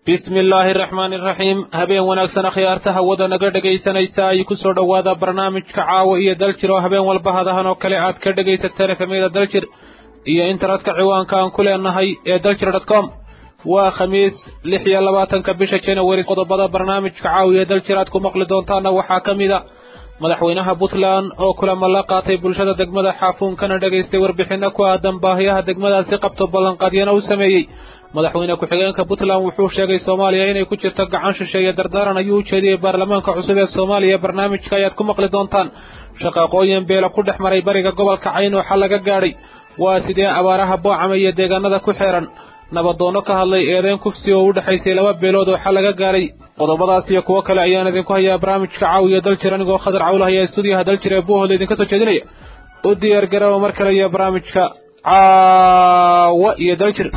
bismi illaahi araxmaani iraxiim habeen wanaagsan akhyaarta hawada naga dhegaysanaysa ay ku soo dhowaada barnaamijka caawa iyo daljir oo habeen walba hadahan oo kale aad ka dhegaysateen efemyada daljir iyo internetka ciwaanka aan ku leenahay ee daljir dot com waa khamiis lix iyo labaatanka bisha january qodobada barnaamijka caawa iyo daljir aad ku maqli doontaana waxaa ka mid a madaxweynaha puntland oo kulamo la qaatay bulshada degmada xaafuun kana dhegaystay warbixinno ku aadan baahiyaha degmadaasi qabto ballanqaadyana u sameeyey madaxweyne ku-xigeenka puntland wuxuu sheegay soomaaliya inay ku jirto gacan shisheeye dardaaran ayuu u jeediyey baarlamaanka cusub ee soomaaliya barnaamijka ayaad ku maqli doontaan shaqaaqooyin beela ku dhex maray bariga gobolka cayn oo xal laga gaadhay waa sidee abaaraha boocama iyo deegaanada ku xeeran nabadoonno ka hadlay eedeyn kufsi oo u dhexaysay laba beelood oo xal laga gaadhay qodobadaas iyo kuwo kale ayaan idinku hayaa barnaamijka caawiya daljir anigoo khadar cawl haya stuudiyaha daljir ee buuhooda idinka soo jeedinaya u diyaar garaba mar kale iyo barnaamijka caawa iyo daljir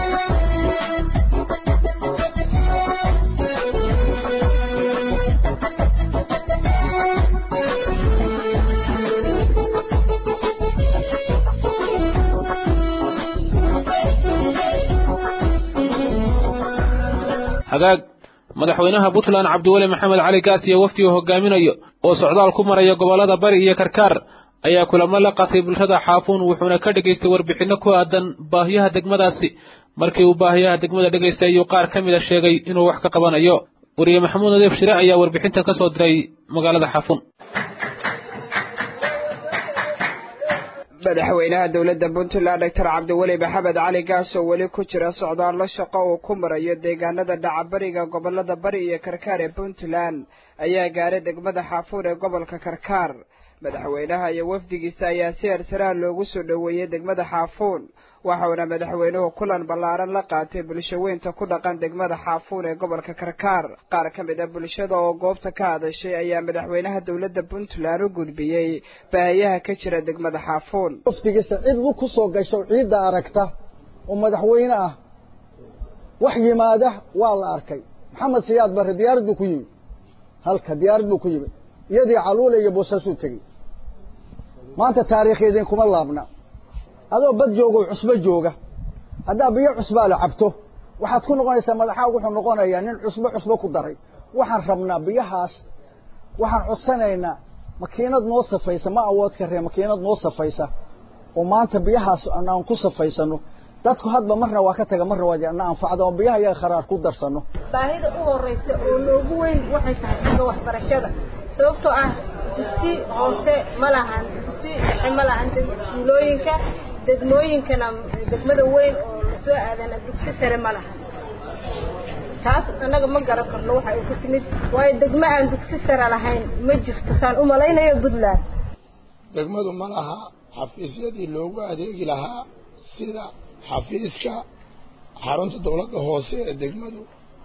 hagaag madaxweynaha puntland cabdiweli maxamed cali gaas iyo wafdiga hogaaminayo oo socdaal ku maraya gobollada bari iyo karkaar ayaa kulamo la qaatay bulshada xaafuun wuxuuna ka dhegaystay warbixinno ku aadan baahiyaha degmadaasi markii uu baahiyaha degmada dhegaystay ayuu qaar ka mida sheegay inuu wax ka qabanayo wariye maxamuud nadiif shire ayaa warbixintan ka soo diray magaalada xaafuun madaxweynaha dowladda puntland doctor cabdiweli maxamed cali gaas oo weli ku jira socdaallo shaqo uu ku marayo deegaanada dhacabariga gobolada bari iyo karkaar ee puntland ayaa gaaray degmada xaafuun ee gobolka karkaar madaxweynaha iyo wafdigiisa ayaa si hersaraha loogu soo dhoweeyey degmada xaafuun waxauna madaxweynuhu kulan ballaaran la qaatay bulshaweynta ku dhaqan degmada xaafuun ee gobolka karkaar qaar ka mid a bulshada oo goobta ka hadashay ayaa madaxweynaha dowladda puntland u gudbiyey baahiyaha ka jira degmada xaafuun wafdigiisa cid lu ku soo gasho ciidda aragta oo madaxweyne ah wax yimaada waa la arkay maxamed siyaad barre diyaarad buu ku yimi halka diyaarad buu ku yimi iyadii caluule iyo boosasuu tegey maanta taariikheediin kuma laabna adoo bad jooga oo cusbo jooga haddaa biyo cusbaa la cabto waxaad ku noqonaysaa madaxaa wuxuu noqonayaa nin cusbo cusbo ku daray waxaan rabnaa biyahaas waxaan codsanaynaa makiinad noo safaysa ma awood karee makiinad noo safaysa oo maanta biyahaas aan ku safaysano dadku hadba marna waa ka taga marna waa na anfacdo oo biyaha iyaga kharaar ku darsano baahida u horeysa oo noogu weyn waxay tahay xagga waxbarashada sababtoo ah dugsi hoose ma lahan dugsi dhexe ma lahan tuulooyinka degmooyinkana degmada weyn oo lasoo aadana dugsi sare ma lahan taas annaga ma garan karno waxa ay ku timid waayo degmo aan dugsi sare lahayn ma jirto saan u malaynayo puntland degmadu ma laha xafiisyadii loogu adeegi lahaa sida xafiiska xarunta dawladda hoose ee degmadu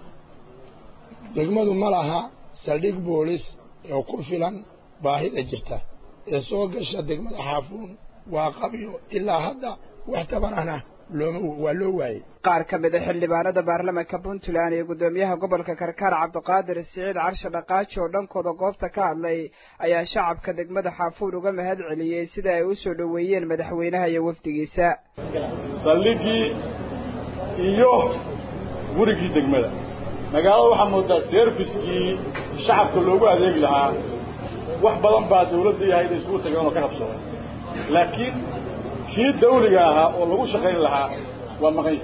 degmadu ma laha saldhig boolis oo ku filan baahida jirta ee soo gasha degmada xaafuun waa qabyo ilaa hadda wax tabanana looma waa loo waayey qaar ka mid a xildhibaanada baarlamaanka puntland iyo guddoomiyaha gobolka karkaar cabdiqaadir siciid carshe dhaqaaji oo dhankooda goobta ka hadlay ayaa shacabka degmada xaafuun uga mahad celiyey sida ay u soo dhoweeyeen madaxweynaha iyo wafdigiisa saldhigii iyo gurigii degmada magaalada waxaa moodaa serviskii shacabka loogu adeegi lahaa wax badan baa dawladda yahay inay iskugu tageen oo ka qabsoomay laakiin kii dawliga ahaa oo lagu shaqayn lahaa waa maqan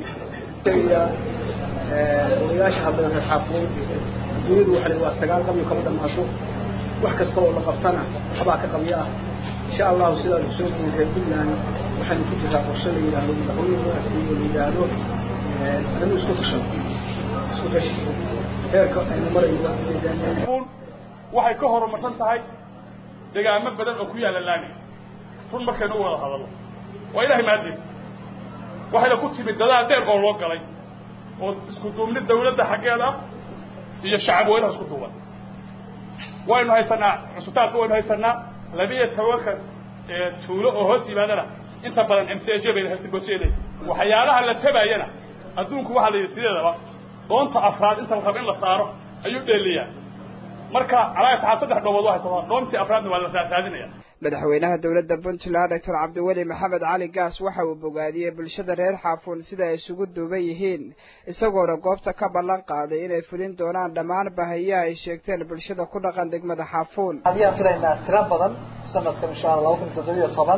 odayaasha hadda reer xaafuun dunidu waxay waa sagaal qabyo kama dhammaato wax kasta oo la qabtana waxbaa ka qabyo ah insha allahu sidaad kusoo tihiin reer puntland waxaynu ku jiraa qorshe la yidhaahdo madaxweyne loo asliyo la yidhaahdo anigu isku tashan isku tashi heerka aynu marayno waxay ka horumarsan tahay degaamo badan oo ku yaalla laami run markaynu u wada hadallo waa ilahay mahaddiisa waxayna ku timid dadaal dheer oo loo galay oo isku duubni dawladda xaggeeda ah iyo shacab weynaha isku duuban waynu haysanaa cusbitaalka waynu haysanaa labiiyo tobanka tuulo oo hoos yimaadana inta badan m c h bayna haysta goosyeeley waxyaalaha la tabaayana adduunku waxaa la yidhi sideedaba doonta afraad inta la raba in la saaro ayuu dheeliyaa marka calaa taxaa saddex dhoobood waa haysataa dhoontii afraadna waa la raadinaya madaxweynaha dowladda puntland doctor cabdiweli maxamed cali gaas waxa uu bogaadiyey bulshada reer xaafuun sida ay isugu duuban yihiin isagoona goobta ka ballan qaaday inay fulin doonaan dhammaan bahayaha ay sheegteen bulshada ku dhaqan degmada xaafuun ayaan filaynaa tiro badan sanadkan insha alla laba kun iyo toddobiyo toban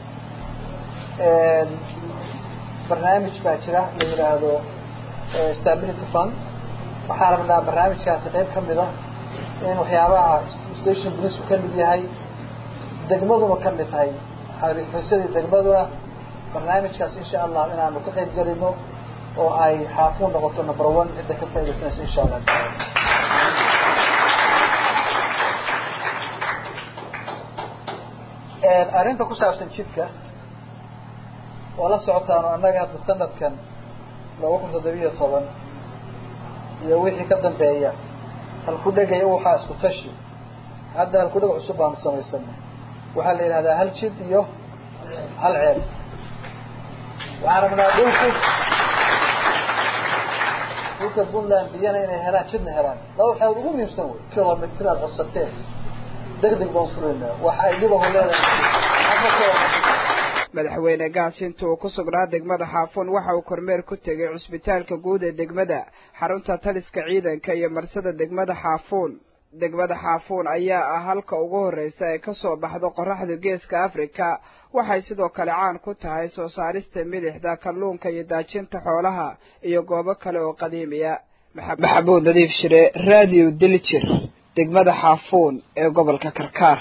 barnaamij baa jira la yidhaahdo stability fund waxaa rabnaa barnaamijkaasi qayb ka mid a in waxyaabaha station police ka mid yahay degmaduna ka mid tahay xariisadii degmaduna barnaamijkaas insha allah inaanu ka qayb gelino oo ay xaafuun noqoto number one cidda ka faaidaysanaysa insha allah arrinta ku saabsan jidka waa la socotaan annaga hadda sanadkan laba kun toddobiyo toban iyo wixii ka dambeeya halkudhegaya waxaa isku tashi hadda halkudheg cusub baanu samaysanay waxaa la yidhahdaa hal jid iyo hal ceel waxaan rabnaa dhulku dhulka puntland biyana inay helaan jidna helaan laba waxaad ugu muhiimsan wey kilomitr aad codsateen deg deg baan furayna waxa ay dhibahu leedahay madaxweyne gaas inta uu ku sugnaa degmada xaafuun waxa uu kormeer ku tegay cusbitaalka guud ee degmada xarunta taliska ciidanka iyo marsada degmada xaafuun degmada xaafuun ayaa ah halka ugu horreysa ee kasoo baxdo qoraxda geeska afrika waxay sidoo kale caan ku tahay soo saarista milixda kalluunka iyo daajinta xoolaha iyo goobo kale oo qadiimiya maxamuud nadiif shire radio diljir degmada xaafuun ee gobolka karkaar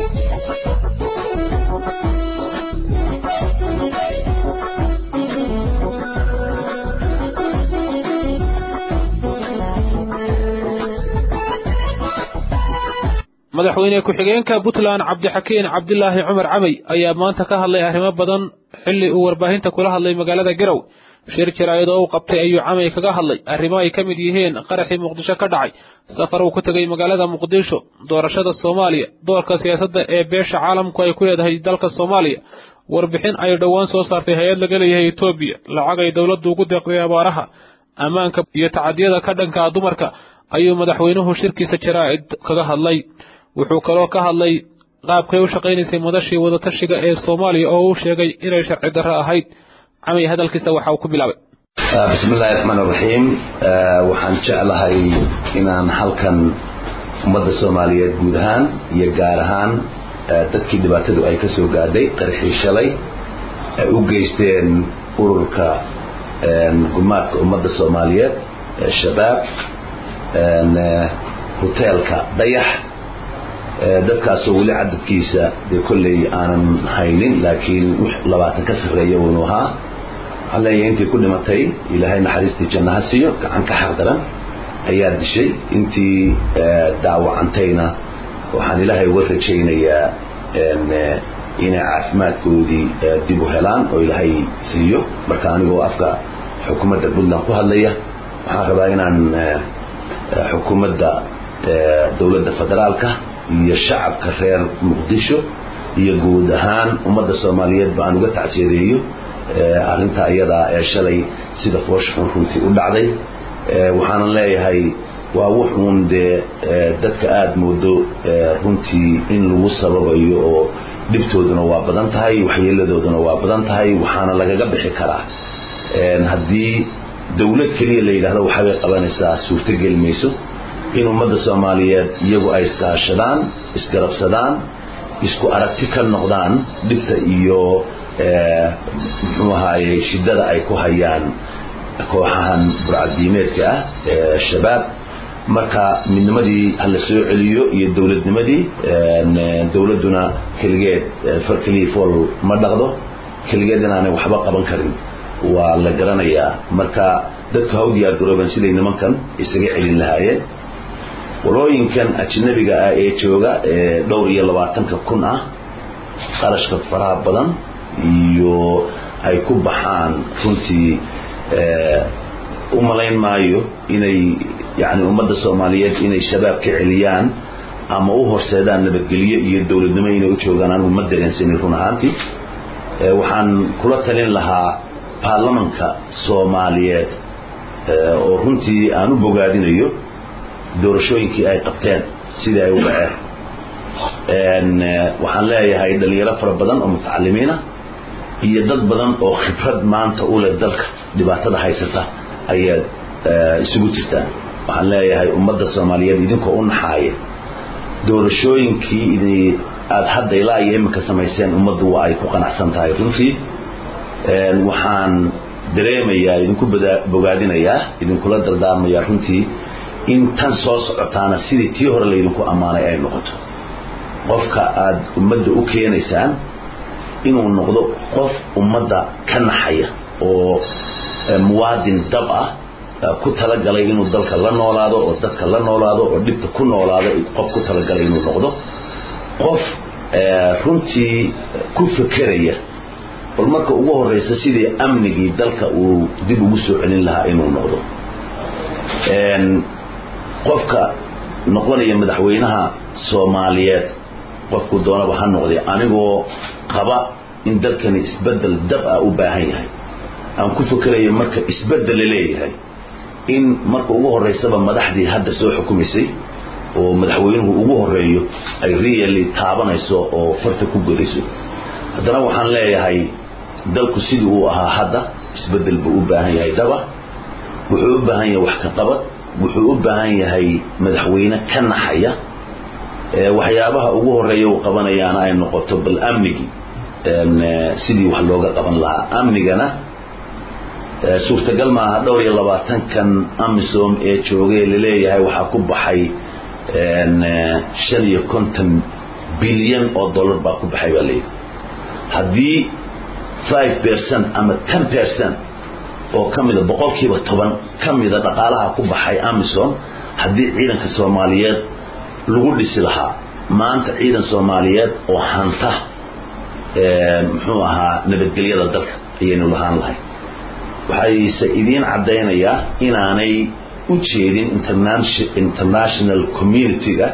madaxweyne ku-xigeenka puntland cabdixakiin cabdilaahi cumar camey ayaa maanta ka hadlay arrimo badan xilli uu warbaahinta kula hadlay magaalada garow shir jaraa'id oo uu qabtay ayuu camey kaga hadlay arrimo ay ka mid yihiin qaraxii muqdisho ka dhacay safar uu ku tegay magaalada muqdisho doorashada soomaaliya doorka siyaasadda ee beesha caalamku ay ku leedahay dalka soomaaliya warbixin ay dhowaan soo saartay hay-ad laga leeyahay etoobiya lacag ay dowladdu ugu deeqday abaaraha ammaanka iyo tacadiyada ka dhanka dumarka ayuu madaxweynuhu shirkiisa jaraa'id kaga hadlay wuxuu kaloo ka hadlay qaabkay u shaqaynaysay madashii wadatashiga ee soomaaliya oo uu sheegay inay sharci darro ahayd camay hadalkiisa waxa uu ku bilaabay bismi illaahi raxmaan raxiim waxaan jeclahay inaan halkan ummadda soomaaliyeed guud ahaan iyo gaar ahaan dadkii dhibaatadu ay ka soo gaadhay qarxii shalay ay u geysteen ururka gumaadka ummadda soomaaliyeed shabaab hoteelka dayax dadkaasoo weli cadadkiisa dee kolley aanan haynin laakiin labaatan ka sarreeya uunu ahaa waxaan leeyahay intii ku dhimatay ilaahay naxariistii janna ha siiyo gacan ka xaq daran ayaa dishay intii daawacantayna waxaan ilaahay uga rajaynayaa inay caafimaadkoodii dib u helaan oo ilaahay siiyo marka anigoo afka xukuumadda puntland ku hadlaya waxaan rabaa inaan xukuumadda dowladda federaalka iyo shacabka reer muqdisho iyo guud ahaan ummadda soomaaliyeed ba aan uga tacsiyadeeyo arrintaa iyadaa ee shalay sida foosha xun runtii u dhacday waxaanan leeyahay waa wuxuun dee dadka aada moodo runtii in lagu sababayo oo dhibtooduna waa badan tahay waxyeeladooduna waa badan tahay waxaana lagaga bixi karaa haddii dowlad keliya la yidhaahdo waxaabay qabanaysaa suurtogeli mayso in ummadda soomaaliyeed iyagu ay iskaashadaan isgarabsadaan isku aragti ka noqdaan dhibta iyo muxuu ahaaye shiddada ay ku hayaan kooxahan burcadiimeedka ah ee shabaab marka midnimadii hala soo celiyo iyo dowladnimadii dowladduna keligeed far keliya fool ma dhaqdo keligeed inaanay waxba qaban karin waa la garanayaa marka dadku ha u diyaar garoobeen siday nimankan isaga celin lahaayeen walooyinkan ajnabiga ah ee jooga ee dhowr iyo labaatanka kun ah qarashka faraha badan iyo ay ku baxaan runtii u malayn maayo inay yani ummadda soomaaliyeed inay shabaab ka celiyaan ama u horseedaan nabadgelyo iyo dowladnimo inay u joogaan anigu ma dareensanin run ahaantii waxaan kula talin lahaa baarlamanka soomaaliyeed oo runtii aan u bogaadinayo doorashooyinkii ay qabteen sidii ay u dhaceen waxaan leeyahay dhalinyaro fara badan oo mutacalimiina iyo dad badan oo khibrad maanta u leh dalka dhibaatada haysata ayaad isugu jirtaan waxaan leeyahay ummadda soomaaliyeed idinkoo u naxaaya doorashooyinkii idi aada hadda ilaa iyo iminka samayseen ummaddu waa ay ku qanacsan tahay runtii waxaan dareemayaa idinku bogaadinayaa idinkula dardaarmayaa runtii in tan soo socotaana sidii tii hore laydinku ammaanay ay noqoto qofka aada ummadda u keenaysaan inuu noqdo qof ummadda ka naxaya oo muwaadin dab ah ku talagalay inuu dalka la noolaado oo dadka la noolaado oo dhibta ku noolaado qof ku talagalay inuu noqdo qof runtii ku fekeraya bal marka ugu horeysa sidii amnigii dalka uu dib ugu soo celin lahaa inuu noqdo qofka noqonaya madaxweynaha soomaaliyeed qofku doonaba ha noqday anigoo qaba in dalkani isbedel dab ah u baahan yahay aan ku fekerayo marka isbedel la leeyahay in marka ugu horeysaba madaxdii hadda soo xukumaysay oo madaxweynuhu ugu horeeyo ay really taabanayso oo farta ku godayso haddana waxaan leeyahay dalku sidii uu ahaa hadda isbedel buu u baahan yahay daba wuxuu u baahan yahay wax ka qabad wuxuu u baahan yahay madaxweyne ka naxaya waxyaabaha ugu horeeya uu qabanayaana ay noqoto bal amnigii sidii wax looga qaban lahaa amnigana suurtagal maaha dhowr iyo labaatankan amisom ee joogay laleeyahay waxaa ku baxay shan iyo konton bilyan oo dollar baa ku baxay baa layidhi haddii five percent ama ten percent oo ka mida boqolkiiba toban ka mida dhaqaalaha ku baxay amisom haddii ciidanka soomaaliyeed lagu dhisi lahaa maanta ciidan soomaaliyeed oo hanta muxuu ahaa nabadgelyada dalka ayaynu lahaan lahay waxayse idiin caddaynayaa inaanay u jeedin international community-ga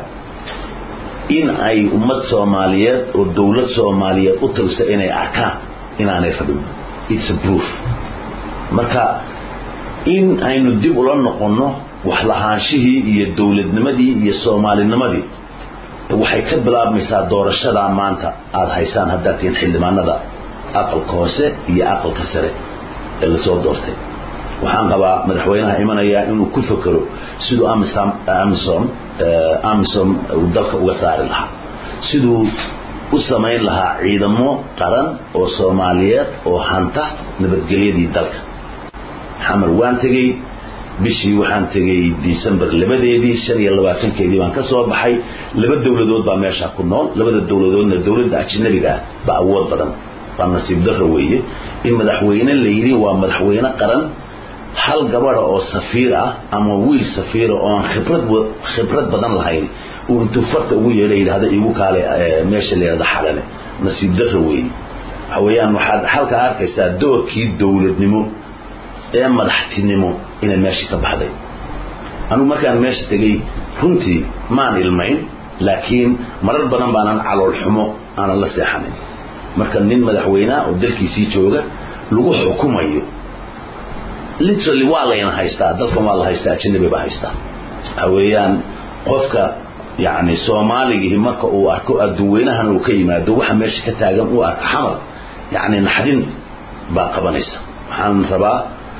in ay ummad soomaaliyeed oo dowlad soomaaliyeed u talisa inay arkaan inaanay rabin its a proof marka in aynu dib ula noqonno wax lahaanshihii iyo dowladnimadii iyo soomaalinimadii waxay ka bilaabmaysaa doorashadaa maanta aada haysaan haddaad tihiin xildhibaanada aqalka hoose iyo aqalka sare ee lasoo doortay waxaan qabaa madaxweynaha imanayaa inuu ku fekero siduu amisom amisom amisom uu dalka uga saari lahaa siduu u samayn lahaa ciidamo qaran oo soomaaliyeed oo hanta nabadgelyadii dalka xamar waan tegey bishii waxaan tegey december labadeedii shan iyo labaatankeedii baan ka soo baxay laba dowladood baa meeshaa ku nool labada dowladoodna dowladda ajnabiga ah baa awood badan waa nasiib darro weeye in madaxweyne la yidhi waa madaxweyne qaran hal gabadha oo safiir ah ama wiil safiira oo aan khibrad khibrad badan lahayn uu intuu farta ugu yeedha yidhahda igu kaale meesha la yidhahda xalale nasiib darro weeye waxa weeyaan waxaad halkaa arkaysaa doorkii dowladnimo ee madaxtinimo inay meesha ka baxday anugu markaan meesha tegey runtii maan ilmayn laakiin marar badan baanan calool xumo aanan la seexanin marka nin madaxweyneha oo dalkiisii jooga lagu xukumayo literally waa layna haystaa dalkan waa la haystaa ajanabi baa haystaa waxa weeyaan qofka yani soomaaligii marka uu arko adduunweynahana uu ka yimaado waxa meesha ka taagan uu arko xamal yani naxdin baa qabanaysa waxaan rabaa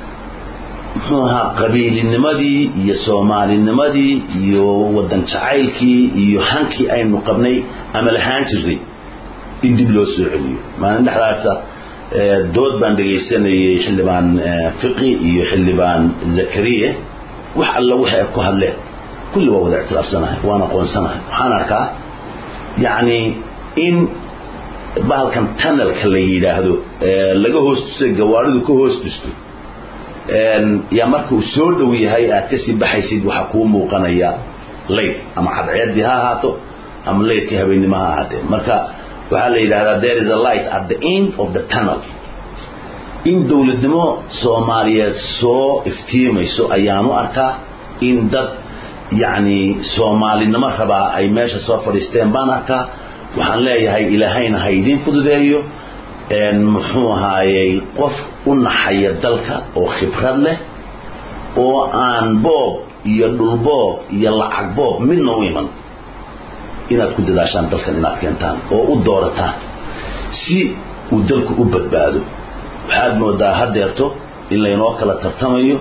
muxuu ahaa qabiilinimadii iyo soomaalinimadii iyo wadan jacaylkii iyo hankii aynu qabnay ama lahaan jirnay in dib loo soo celiyo maalin dhexdaasa dood baan dhegaysanayay xildhibaan fiqi iyo xildhibaan zakariya wax alla waxay ku hadleen kulli waa wada ictiraafsanahay waan aqoonsanahay waxaan arkaa yacni in bahalkan tanalka la yidhaahdo laga hoos tusay gawaaridu ka hoos tusto yaa marka uu soo dhow yahay aad kasii baxaysid waxaa kuu muuqanaya layd ama cadceeddii ha ahaato ama laydkii habeennimo ha ahaatee marka waxaa la yidhahdaa there is a light at the end of the tunnel in dowladnimo soomaaliyeed soo iftiimayso ayaanu arkaa in dad yacni soomaalinimo rabaa ay meesha soo fadhiisteen baan arkaa waxaan leeyahay ilaahayna ha idiin fududeeyo muxuu ahaayey qof u naxaya dalka oo khibrad leh oo aan boob iyo dhulboob iyo lacag boob midna u iman inaad ku dadaashaan dalkan inaad keentaan oo u doorataan si uu dalku u badbaado waxaad moodaa haddeerto in laynoo kala tartamayo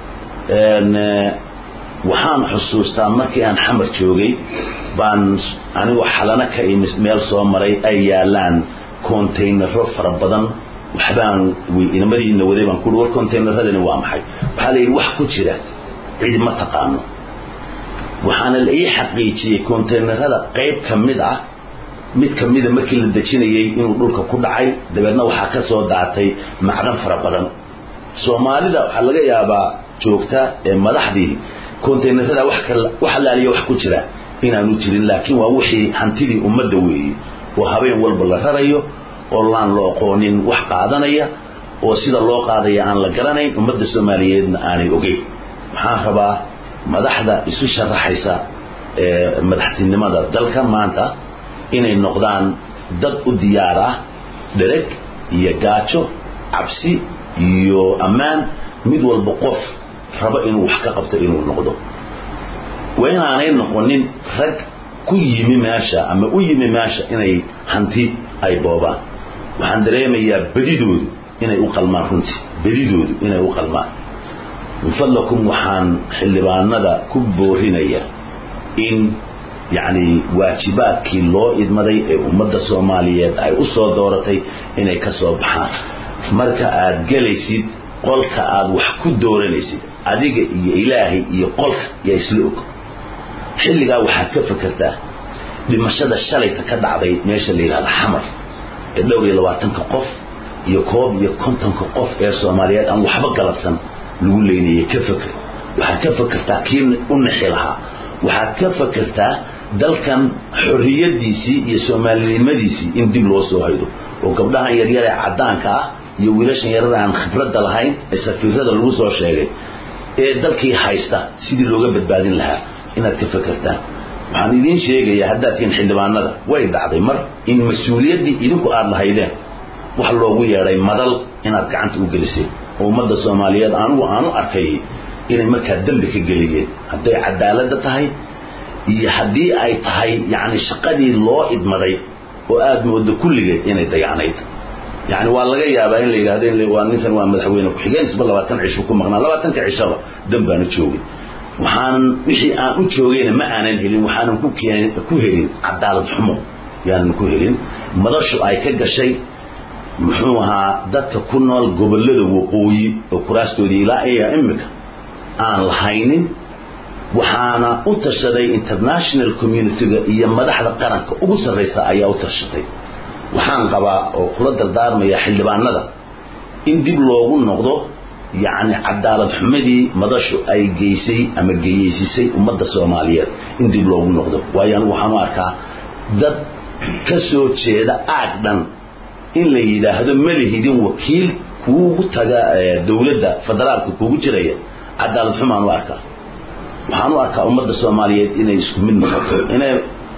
waxaan xusuustaa markii aan xamar joogay baan anigoo xalano ka imi meel soo maray ay yaalaan contaynaro fara badan waxbaan inamadiina waday baan kuui war contaynaradani waa maxay waxaa la yidhi wax ku jira cid ma taqaano waxaana la ii xaqiijiyey contaynarada qayb ka mid ah mid ka mida markii la dejinayey inuu dhulka ku dhacay dabeedna waxaa ka soo daatay macdan fara badan soomaalida waxaa laga yaabaa joogta ee madaxdii contaynarada wax laaliya wax ku jira inaanu jirin laakiin waa wixii hantidii ummadda weeye oo habeen walba la rarayo oo laan la aqoonin wax qaadanaya oo sida loo qaadaya aan la garanayn ummadda soomaaliyeedna aanay ogeyn waxaan rabaa madaxda isu sharaxaysa ee madaxtinimada dalka maanta inay noqdaan dad u diyaar ah dhereg iyo gaajo cabsi iyo ammaan mid walba qof rabo inuu wax ka qabto inuu noqdo waa inaanay noqonin rag ku yimi meesha ama u yimi meesha inay hanti ay boobaan waxaan dareemayaa bedidoodu inay u qalmaan runtii bedidoodu inay u qalmaan min fadlakum waxaan xildhibaanada ku boorinaya in yacni waajibaadkii loo idmaday ee ummadda soomaaliyeed ay u soo dooratay inay ka soo baxaan marka aad gelaysid qolka aad wax ku dooranaysid adiga iyo ilaahay iyo qolka yaa isla og xilligaa waxaad ka fakertaa dhimashada shalayta ka dhacday meesha la yidhahda xamar ee dhowr iyo labaatanka qof iyo koob iyo kontonka qof ee soomaaliyeed aan waxba galabsan lagu leynayay ka faker waxaad ka fakertaa kii u nixi lahaa waxaad ka fakertaa dalkan xorriyadiisii iyo soomaalinimadiisii in dib loo soo haydo oo gabdhahan yaryar ee caddaanka ah iyo wiilashan yarada aan khibradda lahayn ee safiirada lagu soo sheegay ee dalkii haysta sidii looga badbaadin lahaa inaad ka fakertaan waxaan idiin sheegayaa haddaad tihiin xildhibaanada way dhacday mar in mas-uuliyaddii idinku aad lahaydeen wax loogu yeedhay madal inaad gacanta u geliseen oo ummadda soomaaliyeed anugu aanu arkayay inay markaa dembi ka geliyeen hadday cadaaladda tahay iyo haddii ay tahay yacni shaqadii loo idmaday oo aad moodo kulligeed inay dayacnayd yani waa laga yaabaa in la yidhahdo waa ninkan waa madaxweyne ku-xigeen isba labaatan cisho ku maqnaa labaatanka cishaba dan baanu joogin waxaanan wixii aan u joogayna ma aanan helin waxaanan ku keen ku helin cadaalad xumo yaanan ku helin madashu ay ka gashay muxuu ahaa dadka ku nool gobollada waqooyi oo kuraastoodii ilaa iya imika aan lahaynin waxaana u tashaday international communitiga iyo madaxda qaranka ugu sarraysa ayaa u tashatay waxaan qabaa oo kula dardaarmaya xildhibaanada in dib loogu noqdo yacni cadaalad xumadii madashu ay geysay ama geyeysisay ummadda soomaaliyeed in dib loogu noqdo waayo anigu waxaan u arkaa dad ka soo jeeda aag dhan in la yidhaahdo malihidin wakiil kuugu taga dowladda federaalka kuugu jiraya cadaalad xumaan u arkaa waxaan u arkaa ummadda soomaaliyeed inay isku mid noqoto inay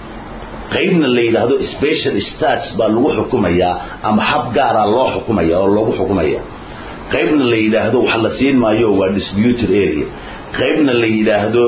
qaybna la yidhaahdo special stats baa lagu xukumayaa ama hab gaaraa loo xukumaya oo loogu xukumaya qaybna la yidhaahdo wax la siin maayo waa disputed area qaybna la yidhaahdo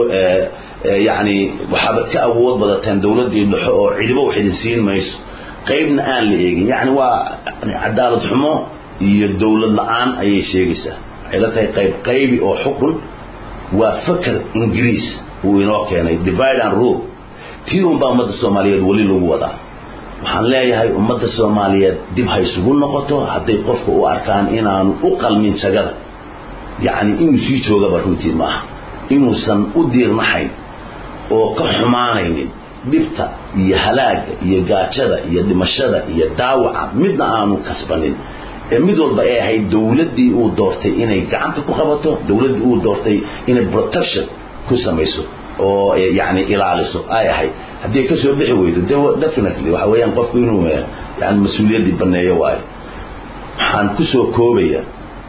yani waxaabad ka awood badateen dowladdii dhexo oo cidibo wax idin siin mayso qaybna aan la eegin yani waa cadaalad xumo iyo dowlad la-aan ayay sheegaysaa waxay la tahay qayb qaybi oo xukun waa faker ingiriis uu inoo keenay divide and rule tii unbaa ummadda soomaaliyeed weli lagu wadaa waxaan leeyahay ummadda soomaaliyeed dib ha isugu noqoto hadday qofka u arkaan inaanu u qalmin jagada yacni inuu sii joogaba runtii maaha inuusan u diirnaxayn oo ka xumaanaynin dhibta iyo halaaga iyo gaajada iyo dhimashada iyo daawaca midna aanu kasbanin ee mid walba ay ahayd dowladdii uu doortay inay gacanta ku qabato dowladdii uu doortay inay protection ku samayso oo yani ilaaliso ay ahayd haddii ka soo bixi weydo de definitely waxa weeyaan qofku inuu yani mas-uuliyaddii baneeyo waayo waxaan ku soo koobaya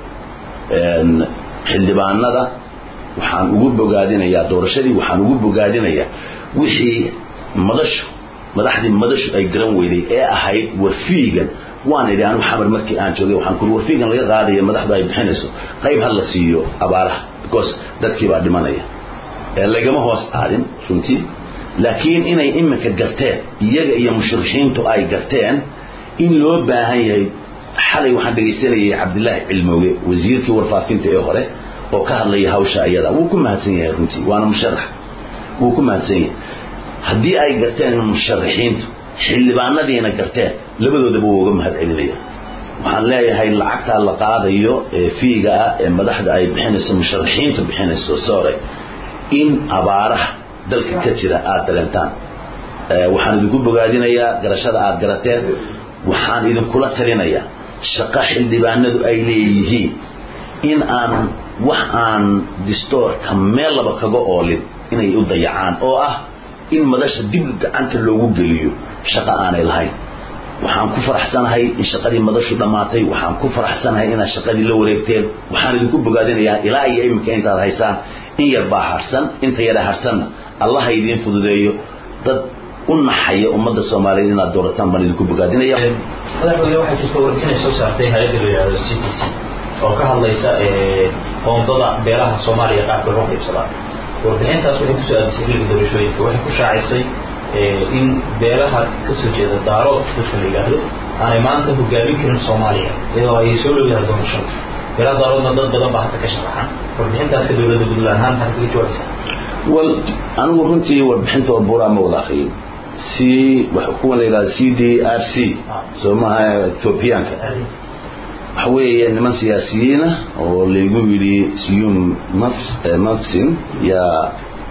xildhibaanada waxaan ugu bogaadinayaa doorashadii waxaan ugu bogaadinayaa wixii madashu madaxdii madashu ay garan weyday ee ahayd warfiigan waan idhi anigu xamar markii aan joogay waxaan kuri warfiigan laga qaadaya madaxdu ay bixinayso qayb ha la siiyo abaaraha because dadkii baa dhimanaya lagama hoos aadin runtii laakiin inay iminka garteen iyaga iyo musharixiintu ay garteen in loo baahan yahay xalay waxaan dhegaysanayay cabdilaahi cilmooge wasiirkii warfaafinta ee hore oo ka hadlaya hawsha iyada wuu ku mahadsan yahay runtii waana musharax wuu ku mahadsan yahay haddii ay garteen musharixiintu xildhibaanadiina garteen labadoodaba wuu uga mahad celinaya waxaan leeyahay lacagtaa la qaadayo ee fiiga ah ee madaxda ay bixinayso musharaxiintu bixinayso sore in abaaraha dalka ka jira aada dareentaan waxaan idinku bogaadinayaa garashada aada garateen waxaan idinkula talinayaa shaqo xildhibaanadu ay leeyihiin in aan wax aan distoorka meel laba kaga oolin inay u dayacaan oo ah in madasha dib gacanta loogu geliyo shaqo aanay lahayn waxaan ku faraxsanahay in shaqadii madashu dhammaatay waxaan ku faraxsanahay inaad shaqadii la wareegteen waxaan idinku bogaadinayaa ilaa iyo iminka intaad haysaan in yar baa harsan inta yara harsanna allah ha idiin fududeeyo dad u naxaya ummadda soomaaliyeed inaad doorataan baan idinku bogaadinaya madaxweyne waxaa jirta warbixinay soo saartay hay-adda la yidhahdo c t c oo ka hadlaysa qoondada beelaha soomaaliya qaabka loo qaybsadaa warbixintaas waxay kusoo aadisay xilliga doorashooyinka waxay ku shaacisay in beelaha ka soo jeeda daarood dadka la yidhaahdo aanay maanta hogaamin karin soomaaliya iyadoo ay soo dhowyahay doorashada beelaha daaroodna dad badan baa hadda ka sharaxan warbixintaaska dowladda puntland ahaan maxaad kaga jawaabaysaa wal anigu runtii warbixinta oo buuraa ma wada akriyin c kuwa la yidhahdo c d r c soo maaha ethoobiyaanka waxa weeye niman siyaasiyiina oo laygu yidhi siyum mafsin yaa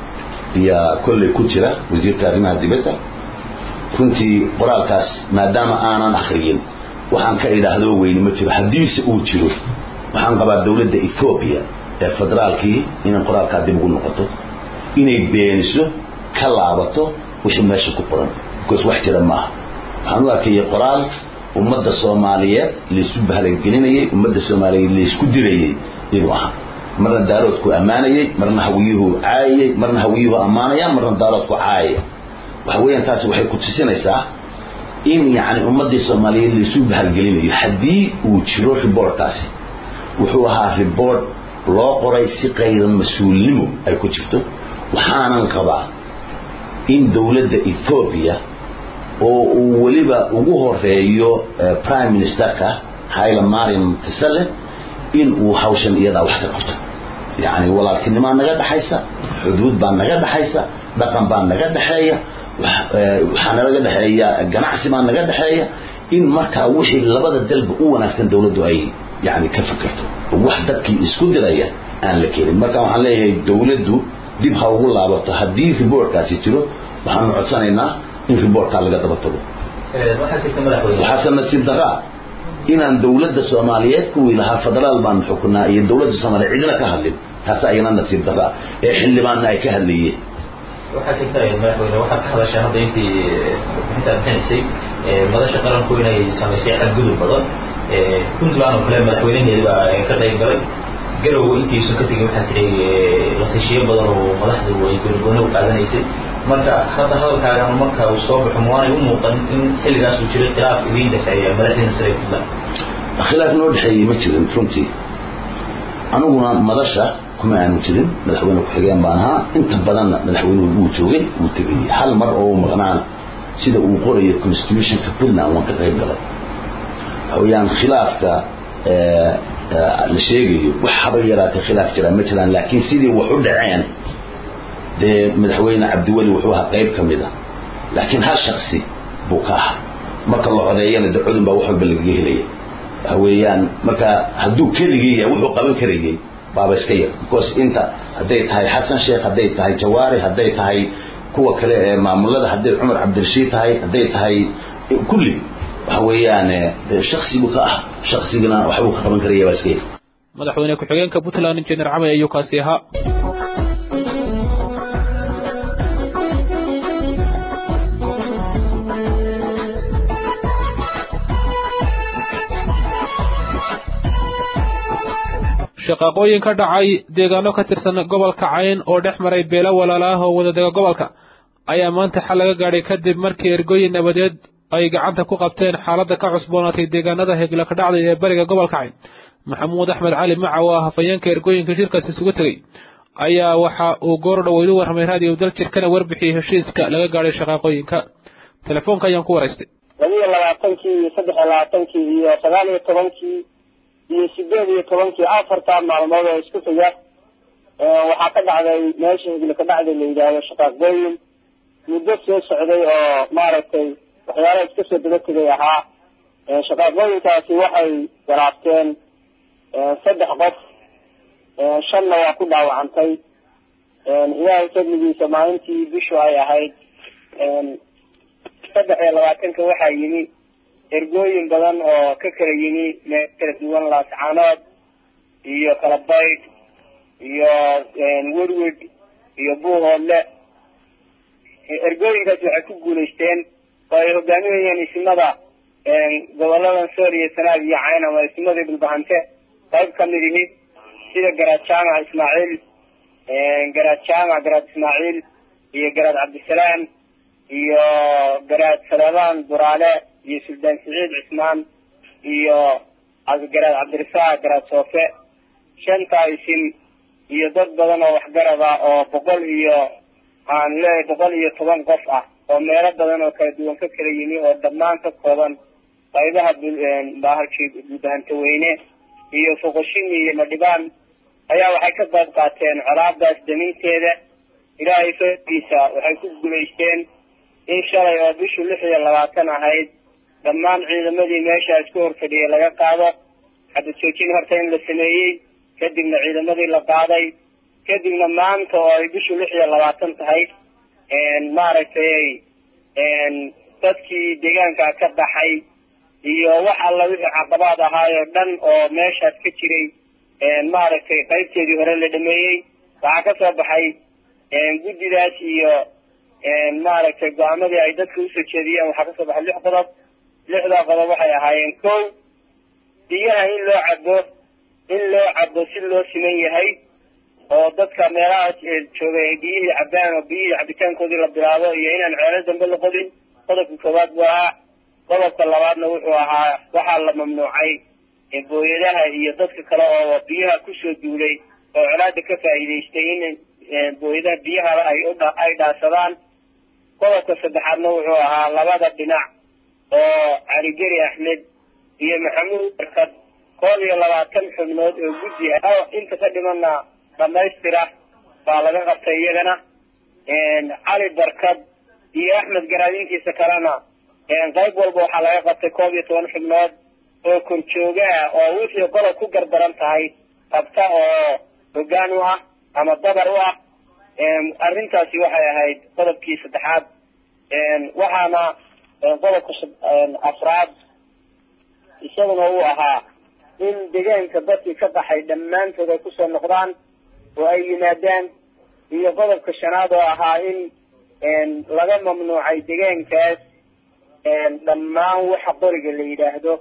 yaa kolley ku jira wasiirka arrimaha dibadda runtii qoraalkaas maadaama aanan akriyin waxaan ka idhaahdo weyni ma jiro haddiise uu jiro waxaan qabaa dowladda ethoobiya ee federaalkii inay qoraalkaa dib ugu noqoto inay beeniso ka laabato wixii meesha ku qoran because wax jira maaha waxaan u arkayay qoraal ummadda soomaaliyeed laysu bahlangelinayay ummadda soomaaliyeed laysku dirayay inuu ahaa marna daaroodku ammaanayay marna hawiyuhu caayayay marna hawiyuhu ammaanaya marna daaroodku caayaya waxa weeyaan taasi waxay ku tusinaysaa in yacni ummaddii soomaaliyeed laysu bahalgelinayo haddii uu jiro riboortkaasi wuxuu ahaa riboort loo qoray si qaydan mas-uulnimo ay ku jirto waxaanan qabaa in dowladda ethoobiya oo uu weliba ugu horeeyo prime ministerka haila mariam tasale in uu hawshan iyadaa wax ka qabto yacni walaaltinimaa naga dhexaysa xuduud baa naga dhexaysa dhaqan baa naga dhexeeya waxaa nalaga dhexeeya ganacsi baa naga dhexeeya in markaa wixii labada dalba u wanaagsan dowladdu ay yani ka fakerto wax dadkii isku diraya aan la kelin marka waxaan leeyahay dowladdu dib ha ugu laabato haddii riboortkaasi jiro waxaanu codsanaynaa in riboortkaa laga daba tago waxaase nasiib daraa inaan dowladda soomaaliyeed kuwii lahaa federaal baanu xukunaa iyo dowladda soomaaliyeed cidina ka hadlin taas ayana nasiib daraa ee xildhibaanna ay ka hadlayeen waxaa jirta madaxweyne waxaad ka hadashaa hadda intii intaad bixinaysay madasha qaranku inay samaysay xadgudub badan puntland oo kale madaxweynaheedi baa ka qayb galay garow intiisu ka tegin waxaa jiray latashiyo badan oo madaxdu ay goonigooni u qaadanaysay marka hadda hadalkaagan marka uu soo baxo mawaanay u muuqan in xilligaas uu jiray khilaaf idiin dhexeeya madaxdiina sare puntland khilaaf noo dhexeeyey ma jirin runtii aniguna madasha kuma aanu jirin madaxweyne ku-xigeen baan ahaa inta badanna madaxweynuhu wuu joogay wuu tegayey hal mar oo maqnaana sida uu qorayo constitutionka puntland waan ka qayb galay waxaweyaan khilaafka la sheegayo wax haba yaraatay khilaaf jiraan ma jiraan laakiin sidii wax u dhaceen dee madaxweyne cabdiweli wuxuu ahaa qayb ka mid a laakiin hal shaksi buu ka ahaa marka la codeeyana de codun baa wax walba lagaga helaya waxa weeyaan marka hadduu keligii yahay wuxuu qaban karayay baaba iska yar because inta hadday tahay xasan sheekh hadday tahay jawaari hadday tahay kuwa kale ee maamulada hadday cumar cabdirashiid tahay hadday tahay kulli waxa weeyaan shaksigu ka ah shaksigana waxbuu ka qaban karaya baa iska yar madaxweyne ku-xigeenka puntland injineer camay ayuu kaasi ahaa shaqaaqooyin ka dhacay deegaano ka tirsan gobolka cayn oo dhex maray beelo walaala ah oo wadadega gobolka ayaa maanta xal laga gaadhay kadib markii ergooyin nabadeed ay gacanta ku qabteen xaaladda ka cusboonaatay deegaanada hegla ka dhacday ee bariga gobolka cayn maxamuud axmed cali maca oo ah hafayeenka ergooyinka shirkaas isugu tegey ayaa waxa uu goor dhaweydu warramay raadiyo daljirkana warbixiyey heshiiska laga gaadhay shaqaaqooyinka telefoonka ayaan ku waraystay labiyo labaatankii iyo saddex iyo labaatankii iyo sagaal iyo tobankii iyo sideed iyo tobankii afartaa maalmood oo isku xiga waxaa ka dhacday meesha higla ka dhacday la yidhaahdo shaqaaqooyin muddo soo socday oo maaragtay waxyaalaha iska soo daba tegay ahaa shaqaaqooyinkaasi waxay garaabteen saddex qof shanna waa ku dhaawacantay ilaahay fadligiisa maalintii bishu ay ahayd saddex iyo labaatanka waxaa yimi ergooyin badan oo ka kala yimi meel kala duwan laascaanood iyo kalabaydh iyo werwed iyo buuhoodle ergooyinkaasi waxay ku guulaysteen oo ay hogaaminayeen isimada goboladan sool iyo sanaag iyo cayn ama isimadii dhulbahante qayb kamid ihi sida garaad jaamac ismaaciil garaad jaamac garaad ismaaciil iyo garaad cabdisalaam iyo garaad salamaan buraale iyo suldaan siciid cismaan iyo garaad cabdirasaaq garaad soofe shantaa isim iyo dad badan oo waxgarad ah oo boqol iyo aan leeyahay boqol iyo toban qof ah oo meelo badan oo kala duwan ka kala yimi oo dhammaan ka kooban qaybaha bahalkii buldahanta weyne iyo foqoshimi iyo madhibaan ayaa waxay ka qayb qaateen colaadaas daminteeda ilaahay fadiisa waxay ku guulaysteen in shalay oo bishu lix iyo labaatan ahayd dhammaan ciidamadii meeshaas ku horfadhiyay laga qaado xabad joojin horta in la sameeyey kadibna ciidamadii la qaaday kadibna maanta oo ay bishu lix iyo labaatan tahay maaragtay dadkii deegaanka ka baxay iyo wax alla wixii caqabaad ahaayoo dhan oo meeshaas ka jiray maaragtay qaybteedii hore la dhameeyey waxaa ka soo baxay guddidaas iyo maaragtay go-aamadii ay dadka usoo jeediyeen waxaa kasoo baxay lix qodob lixdaa qodob waxay ahaayeen kow biyaha in loo cabo in loo cabo si loo siman yahay oo dadka meelahaas joogay ay biyihii cabaan oo biyihii cabitaankoodii la bilaabo iyo inaan ceelo dambe la qodin qodobka koowaad buu ahaa qodobka labaadna wuxuu ahaa waxaa la mamnuucay booyadaha iyo dadka kale oo biyaha kusoo duulay oo colaada ka faa'iidaystay in booyadaha biyaha ay ay dhaasadaan qodobka saddexaadna wuxuu ahaa labada dhinac oo caligeri axmed iyo maxamuud barkad koob iyo labaatan xubnood oo guddi ah inta ka dhimana dhamaystira baa laga qabtay iyagana cali barkad iyo axmed garaadintiisa kalena qayb walba waxaa laga qabtay koob iyo toban xubnood oo korjooga ah oo wixii qodob ku gardaran tahay qabta oo hoggaan u ah ama dabar u ah arrintaasi waxay ahayd qodobkii saddexaad waxaana qodobka afraad isaguna uu ahaa in deegaanka dadkii ka baxay dhammaantood ay kusoo noqdaan oo ay yimaadaan iyo qodobka shanaad oo ahaa in laga mamnuucay deegaankaas dhammaan waxa qoriga la yidhaahdo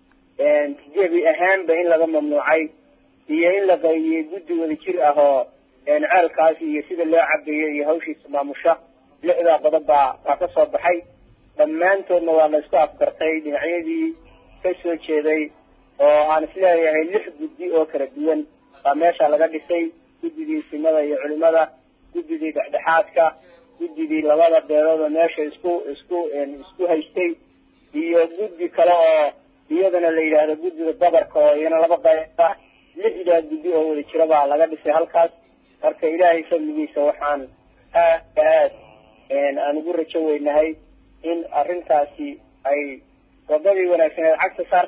jebi ahaanba in laga mamnuucay iyo in la qaybiyey guddi wada jir ah oo ceelkaas iyo sida loo cabeeyo iyo hawshiisa maamusha lixdaa qodob baa baa ka soo baxay dhammaantoodna waa la isku afgartay dhinacyadii ka soo jeeday oo aan isleeyahay lix guddi oo kala duwan baa meesha laga dhisay guddidii simada iyo culimada guddidii dhexdhexaadka guddidii labada beelood oo meesha isku isku isku haystay iyo guddi kale oo iyadana la yidhaahdo guddida dabarka oo iyana laba qayb ah lixdaa guddi oo wada jira baa laga dhisay halkaas marka ilaahay fadligiisa waxaan aad aad aan ugu rajo weynahay in arrintaasi ay wadadii wanaagsaneed cagta saar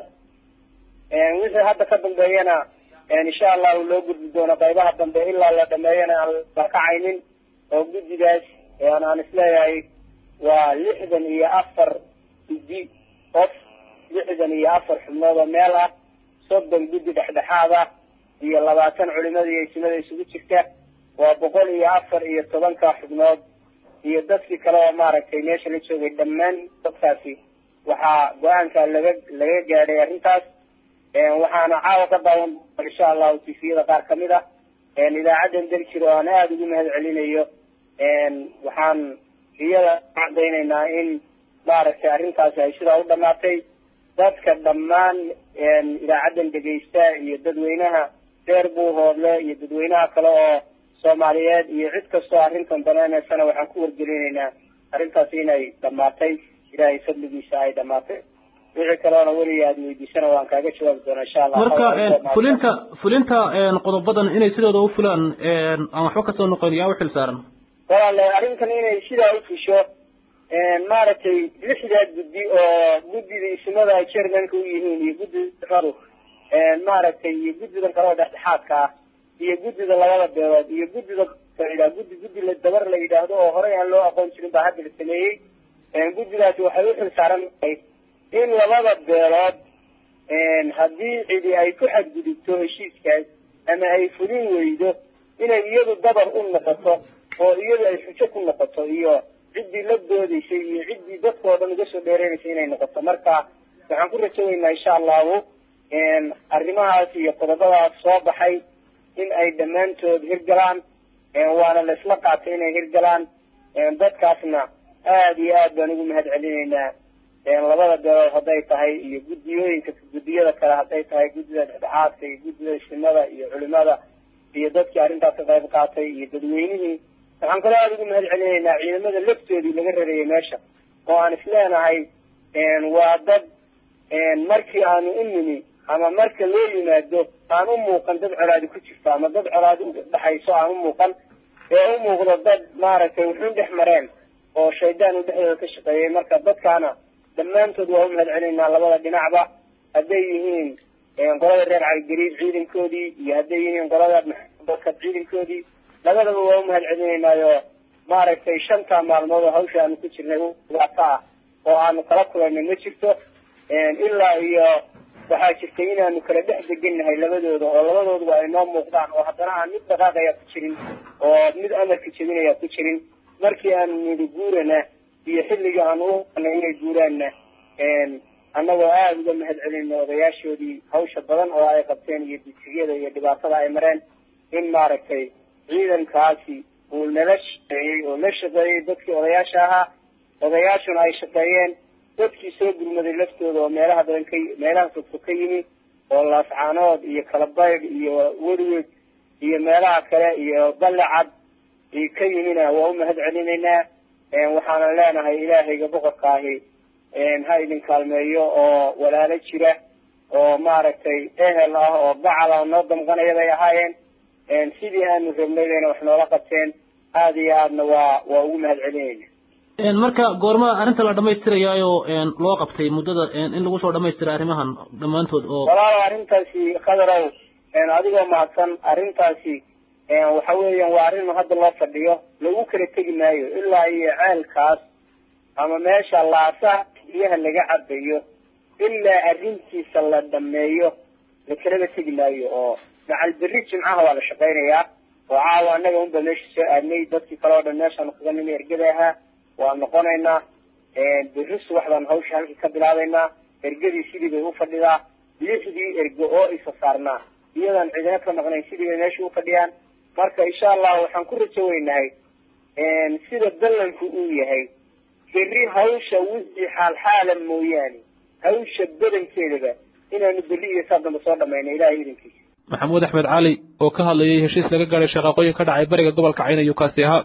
wixii hadda ka dambeeyana insha allahu loo gudbi doono qaybaha dambe ilaa la dhameeyana aan la kacaynin oo guddidaas aan isleeyahay waa lixdan iyo afar guddi qof lixdan iyo afar xubnood oo meel ah soddon guddi dhexdhexaad ah iyo labaatan culimada iyo isimada isugu jirta waa boqol iyo afar iyo tobanka xubnood iyo dadkii kale oo maaragtay meesha la joogay dhammaan dadkaasi waxaa go-aanka laga laga gaadhay arrintaas waxaana caawa ka daawan insha allahu tifiyada qaar kamid ah idaacadan daljir oo aan aada ugu mahad celinayo waxaan iyada cadaynaynaa in maaragtay arrintaasi ay sidaa u dhamaatay dadka dhammaan idaacadan dhegaysta iyo dadweynaha reer buuhoodle iyo dadweynaha kale oo soomaaliyeed iyo cid kastoo arrintan daneynaysana waxaan ku wargelinaynaa arrintaasi inay dhamaatay ilaahay fadligiisa ay dhamaatay wixii kaleona weliga aad weydiisana waan kaaga jawaabi doonaa insha allah marka fulinta fulinta qodobadan inay sidooda u fulaan aan waxba kasoo noqon yaa u xil saaran walaale arrintan inay sidaa u fusho maaragtay lixdaa guddi oo guddida ismada ay chairmanka u yihiin iyo guddida radu maaragtay iyo guddidan kale oo dhexdhexaadka ah iyo guddida labada beelood iyo guddida la guddi guddi la dabar la yidhaahdo oo horey aan loo aqoon jirin baa hadda la sameeyey guddidaasi waxay u xil saaran tahay in labada beelood haddii cidi ay ku xadgudubto heshiiskaas ama ay fulin weydo inay iyadu dabar u noqoto oo iyadu ay xujo ku noqoto iyo ciddii la doodaysay iyo ciddii dadkao dhan uga soo dheereynaysay inay noqoto marka waxaan ku rajo weynaa insha allahu arrimahaas iyo qodobadaas soo baxay in ay dhammaantood hirgalaan waana la isla qaatay inay hirgalaan dadkaasna aada iyo aad baan ugu mahad celinaynaa labada beelood hadday tahay iyo guddiyooyinka guddiyada kale hadday tahay guddida dhexdhexaadka iyo guddida shimada iyo culimada iyo dadkii arrintaas ka qayb qaatay iyo dadweynihii waxaan kaloo aada ugu mahad celinaynaa ciidamada laftoodii laga rareeyay meesha oo aan isleenahay waa dad markii aanu u nimi ama marka loo yimaado aan u muuqan dad colaadi ku jirto ama dad colaadi udhexayso aan u muuqan ee u muuqdo dad maaragtay wuxuun dhex mareen oo shaydaan u dhexdooda ka shaqeeyay marka dadkaana dhammaantood waa u mahad celinaynaa labada dhinacba hadday yihiin qolada reer caligariib ciidankoodii iyo hadday yihiin qolada maxamadkad ciidankoodii labadaba waa u mahad celinaynaayo maaragtay shantaa maalmood oo hawsha aanu ku jirnay dhibaato ah oo aanu kala kulanay ma jirto ilaa iyo waxaa jirtay inaanu kala dhex degannahay labadooda oo labadooduba ay noo muuqdaan oo haddana aan mid dhaqaaqaya ku jirin oo mid amarka jebinaya ku jirin markii aanu nidhi guurana iyo xilliga aanu u qanay inay guuraanna annagoo aada uga mahad celinno odayaashoodii hawsha badan oo ay qabteen iyo disigiyada iyo dhibaatada ay mareen in maaragtay ciidankaasi uu nala shaqeeyey oo la shaqeeyey dadkii odayaasha ahaa odayaashuna ay shaqeeyeen dadkii soo gurmaday laftooda oo meelaha badan ka meelaha fogfog ka yimi oo laascaanood iyo kalabaydh iyo werweg iyo meelaha kale iyo ballecad ka yimina waa u mahad celinaynaa waxaana leenahay ilaahayga boqorka ahi ha idin kaalmeeyo oo walaalo jira oo maaragtay ehel ah oo gacal ah noo damqanaya bay ahaayeen sidii aanu rabnay bayna wax noola qabteen aada iyo aadna waa waa ugu mahad celinayna marka goorma arrinta la dhamaystirayaayo loo qabtay muddada in lagu soo dhamaystira arrimahan dhammaantood oo walaalo arrintaasi khadarow adigoo mahadsan arrintaasi waxa weeyaan waa arrin hadda loo fadhiyo lagu kala tegi maayo ilaa iyo ceelkaas ama meesha laasaha biyaha laga cabayo ilaa arrintiisa la dhameeyo la kalaba tegi maayo oo macal berri jimcaha waa la shaqaynayaa oo caawa annaga unba meesha soo aadnay dadkii kale oo dhan meeshaanu kaga nimi ergada ahaa waa noqonaynaa berri subax baan hawsha halkii ka bilaabaynaa ergadii sidii bay u fadhidaa lixdii ergo oo isa saarnaa iyadaan cidina ka maqnayn sidii bay meesha u fadhiyaan marka insha allah waxaan ku rajo weynahay sida ballanku uu yahay berri hawsha wixii xaalxaala mooyaane hawsha badankeedaba inaanu berri iyo saa dambe soo dhamayno ilahay idankiisa maxamuud axmed cali oo ka hadlayay heshiis laga gaadhay shaqaaqooyin ka dhacay bariga gobolka cayn ayuu kaasi ahaa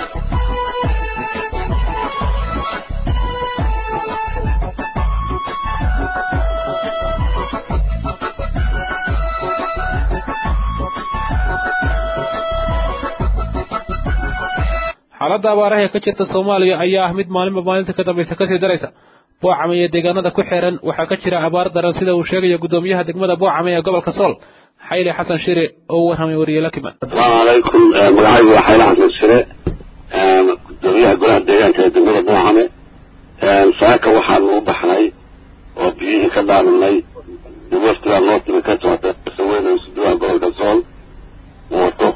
xaaladda abaaraha ee ka jirta soomaaliya ayaa ah mid maalinba maalinta ka dambaysa kasii daraysa boocame iyo deegaanada ku xiran waxaa ka jira abaar daran sida uu sheegayo guddoomiyaha degmada boocame ee gobolka sool xayli xasan shire oo u warramay wariye lakiman asalaamu calaykum magacaygu waa xayli xasan shire gudoomiyaha golaha deegaanka ee degmada boocame saaka waxaanu u baxnay oo biyihii ka dhaaminay waftigaa noo timi ka socota saweyn suduwaha gobolka sool wato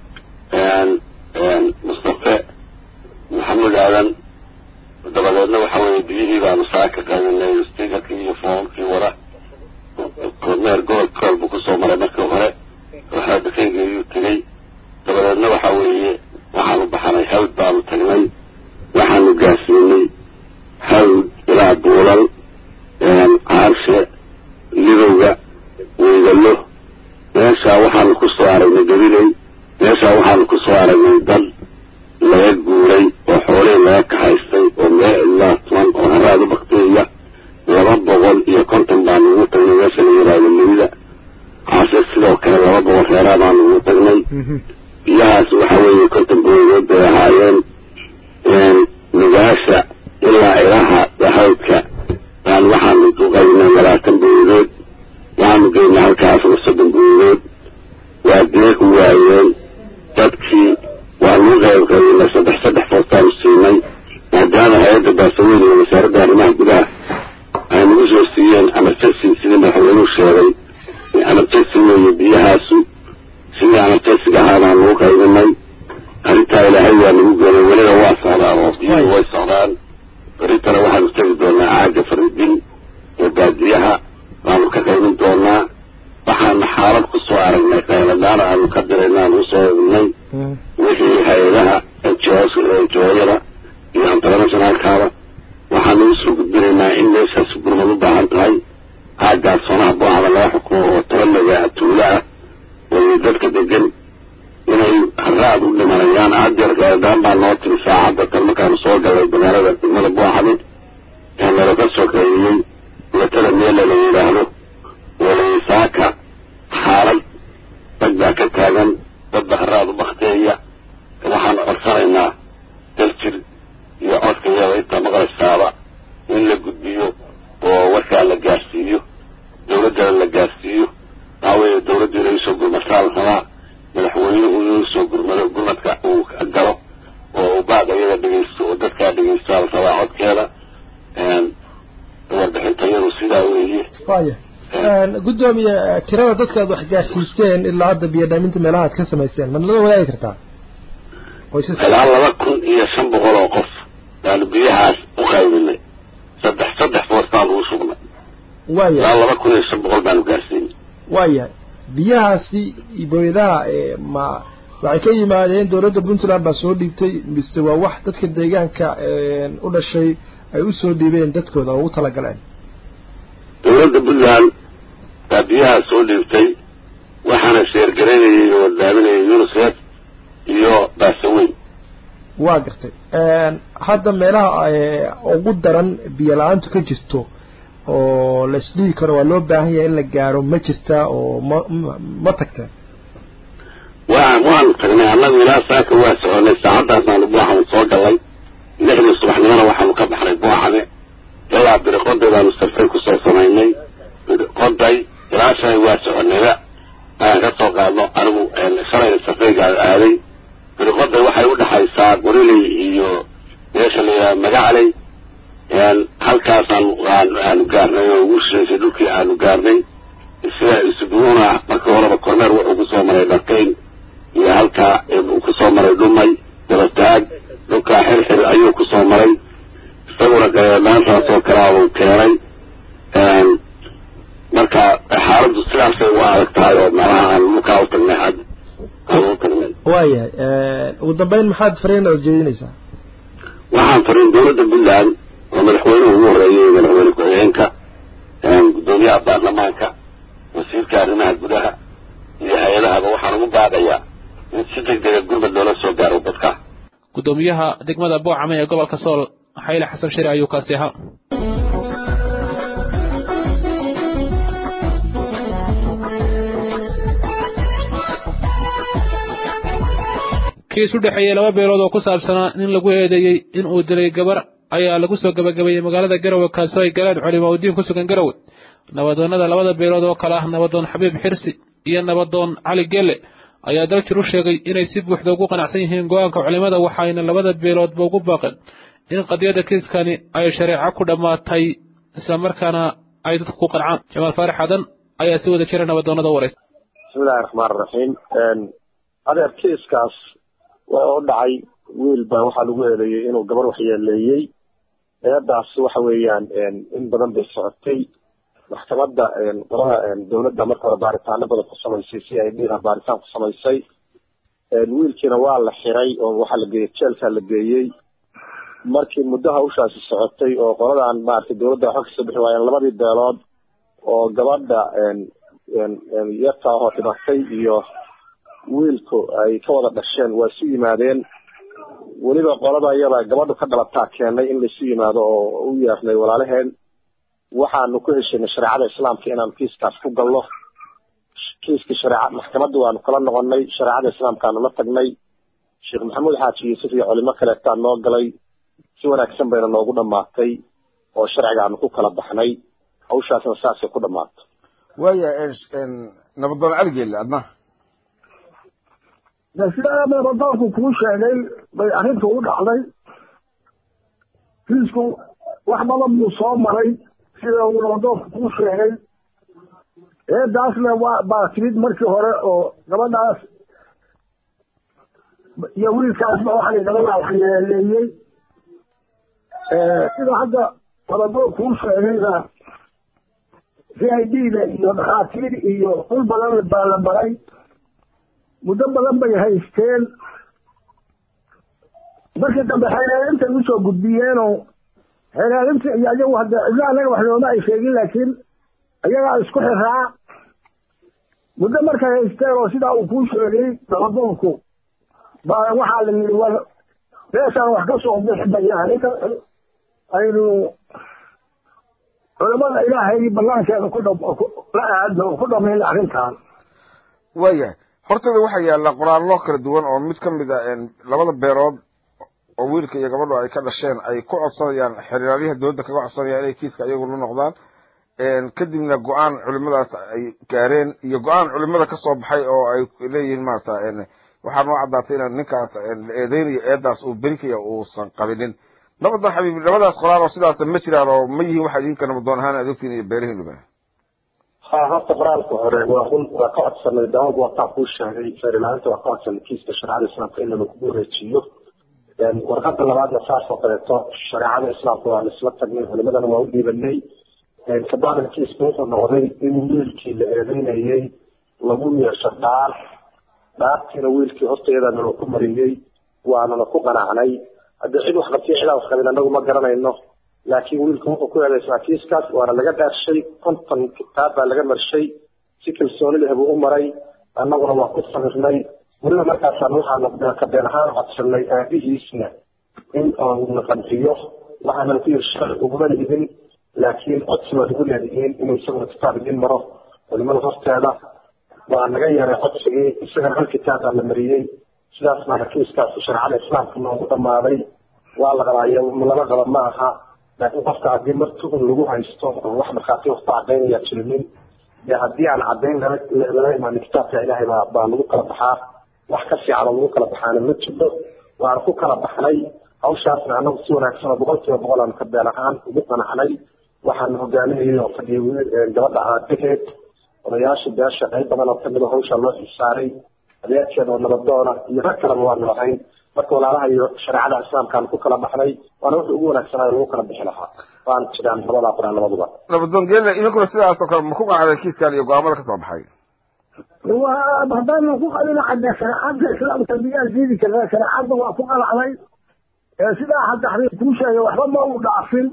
mustafe maxamuud aadan dabadeedna waxa weeye biyihii baanu saaka qaadinay stigarkii iyo foomkii wara kormeer gobolka kool buu kusoo maray markii hore waxaa dakayga ayuu tegey dabadeedna waxa weeye waxaanu baxnay hawd baanu tagnay waxaanu gaarsiinay hawd ilaa buulal caarshe lidowga weydalo meeshaa waxaanu kusoo aragnay gabiley meeshaa waxaanu kusoo aragnay dad laga guuray oo xoolihii laga kahaystay oo meel ilaa toban oo haraad u bakteeya laba boqol iyo konton baanu ugu tagnay meesha la yidhaahdo leyda caase sidoo kale laba boqol reeraa baanu ugu tagnay biyahaas waxa weeye konton boodood bay ahaayeen nugaasha ilaa ilaha dahaydka baan waxaanu duqaynay labaatan boodood waxaanu geynay halkaasna soddon boodood waa deeq waayeen dadkii waanu u qayb qaybinay saddex saddex foostaanu siinay maadaama hay-adda baasaweyn iyo wasaaradda arrimaha gudaha ay nagu soo siiyeen emergency sidii madaxweynuhu sheegay emergency weeye biyahaasu sidii emergencyga ahaa baan nagu qaybinay arrintaa ilaahay waa nagu gelay weliba waa socdaa oo biyuhu way socdaan berintana waxaanu tegi doonaa caaga faridin ee baadiyaha baanu ka qaybin doonaa waxaana xaalad ku soo aragnay qayladaan aanu ka dirayna aanu usoo egnay wixii hay-adaha jooyada iyo internationalkaaba waxaanu usoo gudbinaynaa in meeshaas gurmad u baahan tahay aagaas sonaha boohada laga xukumo oo tabalaga tuulo ah oo dadka degan inay haraad u dhimanayaan adeer qayladaan baa noo tiri saacadda tan markaanu soo galay magaalada degmada booxade ee nalaga soo qaybiyey watada meela la yidhaahdo walasaaka xaalad dad baa ka taagan dad ba haraad u bakteeya waxaanu codsanaynaa daljir iyo codka iyada inta maqlaysaaba in la gudbiyo oo warkaa la gaarsiiyo dawladdana la gaarsiiyo waxaa weeye dawladdu inay usoo gurmataa la rabaa madaxweynuhu inuu usoo gurmado gurmadka uu galo oo uu baad iyada dhegeysto oo dadkaa dhegeystaa la rabaa codkeeda warbixintayadu sidaa weeye waya guddoomiye tirada dadka aad wax gaarsiiseen ilaa hadda biyo dhaaminta meelaha aad ka samayseen ma nala wadaagi kartaa ilaa laba kun iyo shan boqol oo qof baanu biyahaas u qaybinay saddex saddex foos baanu u sugnay waya ilaa laba kun iyo shan boqol baanu gaarsiinay waya biyahaasi booyadaha ma waxay ka yimaadeen dowladda puntland baa soo dhiibtay mise waa wax dadka deegaanka u dhashay ay usoo dhiibeen dadkooda oo ugu talagaleen dowladda puntland baa biyaha soo dhiibtay waxaana sheergaraynayay oo daaminayay unicef iyo baasaweyn waa gartay hadda meelaha ugu daran biyo la-aantu ka jirto oo la isdhihi karo waa loo baahan yahay in la gaaro ma jirtaa oo ma ma tagteen waa waanu tagnay annagu ilaa saaka waa soconay saacadaasaanu buuxanu soo galay lixdii subaxnimona waxaanu ka baxnay buuxane ilaa biriqoday baanu safray kusoo samaynay biriqoday ilaa shalay waa soconayba ayaan ka soo qaadno anigu shalayna safraygaa aaday biriqoday waxay u dhexaysaa goriley iyo meesha la yidhaha magacley halkaasaan aanu gaarnay oo ugu shishaysay dhulkii aanu gaarnay sida isubuuna markii horeba korneer wuxuu kusoo maray dharkayn iyo halkaa uu kusoo maray dhumay dabataag dhulkaa xirxir ayuu kusoo maray isaguna gareedhaantaas oo kalea uu keenay marka xaaladdu sidaasay u adag tahay oo meelaha aan dhulkaa u tagnay had aan u tagnay waayahay ugu dambeyn maxaad fariin ood jeedinaysaa waxaan fariin dowladda puntland oo madaxweynuhu ugu horreeyey madaxweyne ku-xigeenka guddoomiyaha baarlamaanka wasiirka arrimaha gudaha iyo hay-adahaba waxaan ugu baaqayaa in si deg dega gurmad loola soo gaaro dadka guddoomiyaha degmada boocame ee gobolka sool xayle xasan shiri ayuu kaasi ahaa kiis u dhexeeyey laba beelood oo ku saabsanaa nin lagu eedeeyey in uu dilay gabar ayaa lagu soo gabagabeeyey magaalada garowe kaasoo ay galeen culimo udiin ku sugan garowe nabadoonnada labada beelood oo kale ah nabadoon xabiib xirsi iyo nabadoon cali gelle ayaa daljir u sheegay inay si buuxda ugu qanacsan yihiin go-aanka culimada waxayna labada beeloodba ugu baaqeen in qadiyadda kiiskani ay shareeco ku dhammaatay islamarkaana ay dadku ku qancaan jamaal faarax xadan ayaa si wada jira nabadoonnada u waraysta bismillahi raxmaan raxiim adeer kiiskaas waa u dhacay wiil baa waxaa lagu eedeeyey inuu gabar waxyeeleeyey eedaas waxa weeyaan in badan bay socotay maxkamadda qolada dowladda marka hore baaritaano badan ku samaysay si ay dhiha baaritaan ku samaysay wiilkiina waa la xiray oo waxaa la geeyey jeelkaa la geeyey markii muddo hawshaasi socotay oo qoladan maaragtay dowladda waxba kasoo bixi waayeen labadii beelood oo gabadha yarta ahoo dhimatay iyo wiilku ay ka wada dhasheen waa isu yimaadeen weliba qolada iyada gabadhu ka dhalataa keenay in laisu yimaado oo u yeernay walaalaheen waxaanu ku heshinay shareecada islaamka inaanu kiiskaas ku galno kiiskii shareeca maxkamadda waanu kala noqonay shareecada islaamkaanu la tagnay sheekh maxamuud xaaji yuusuf iyo culimo kaleetaa noo galay si wanaagsan bayna noogu dhamaatay oo sharcigaanu ku kala baxnay hawshaasna saasay ku dhamaato waaya nabadoon caligeelle adna sida nabadoonku kuu sheegay bay arrintu u dhacday kiisku wax badan buu soo maray sida uu nabadoonku kuu sheegay eedaasna waa baa timid markii hore oo gabadhaas iyo wiilkaasba waxay gabadhaa waxyeeleeyey sida hadda nabadoon kuu sheegayna c i d da iyo dhakhaatiir iyo dhul badan baa la maray muddo badan bay haysteen markii dambe xeelaalinta usoo gudbiyeenoo xeelaalinta iyo ayagu hadda cidna anaga wax nooma ay sheegin laakiin ayagaa isku xiraa muddo markay haysteen oo sidaa uu kuu sheegay nabadoonku baa waxaa la yidhi war meeshaan wax ka soo bixi bayaan inta aynu culamada ilaahay banaankeeda ku la aadno ku dhamayna arrintan waayahay hortooda waxaa yaalla qoraallo kala duwan oo mid ka mid a labada beerood oo wiilka iyo gabadhu ay ka dhasheen ay ku codsanayaan xeraalyaha dowladda kaga codsanayaan inay kiiska iyagu la noqdaan kadibna go-aan culimadaas ay gaareen iyo go-aan culimada kasoo baxay oo ay leeyihiin maarata waxaa noo caddaatay in ninkaas la eedeynayo eedaas uu berikaya uusan qabinin nabadan xabiib labadaas qoraal oo sidaas ma jiraan oo ma yihiin waxa idinka nabadoon ahaan aad ogtiin iyo beerihiinuba ha horta qoraalka hore waa run waa ka codsanay daawad wataa kuu sheegay feerilaanta waa ka codsanay kiiska shareecada islaamka in lagu wareejiyo warqada labaadna saas oo kaleeto shareecada islaamka waa laisla tagnay culimadana waa u dhiibanay kabacdina kiiska wuxuu noqday in wiilkii la eedeynayay lagu yeesho dhaar dhaartiina wiilkii horteedana la ku mariyey waanana ku qanacnay haddii cid wax qabtiyo cidaa wax qabin anagu ma garanayno laakiin wiilku wuxuu ku eedeysaa kiiskaas waana laga dhaarshay konton kitaab baa laga marshay si kalsooni leh buu u maray annaguna waa ku sabirnay weliba markaasaan waxaana kabeen ahaan codsanay aabihiisna in na qanciyo waxaanan ku yiri sharci uguma lidin laakiin codsi waad ugu leedihiin inuu isaguna kitaab idin maro culimada horteeda waa naga yeeray codsigii isagana hal kitaab baa la mariyey sidaas baana kiiskaas shareecada islaamka noogu dhamaaday waa la qabaayo lama qaba ma aha laakiin qofka haddii marti un lagu haysto oo wax markhaati wax ku cadaynaya jirinin dee haddii aan cadayn lala imaanin kitaabka ilaahay baa baa lagu kala baxaa wax ka fiican oo lagu kala baxaana ma jirto waan ku kala baxnay hawshaasna anagu si wanaagsan oo boqol kiiba boqol aan ka been ahaan ugu qanacnay waxaan hogaaminayay oo fadhiyay gabadha aabaheed odayaasha beesha qayb badan oo kamid a hawshaa loo xisaaray adeerkeeda oo nabadoona iyo rag kaleba waanu lahayn marka walaalaha iyo shareecada islaamkaan ku kala baxnay waana wuxuu ugu wanaagsanaayo lagu kala bixi lahaa waan jiraan labadaa quraan labaduba nabadoon geelle idinkuna sidaas oo kale ma ku qanacday kiiskan iyo go-aamada kasoo baxay waa haddaynu ku qalina cadde shareecada islaamka miyaa diidi karnaa shareecadda waa ku qalacday sidaa hadda xabiib kuu sheegay waxba ma uu dhaafin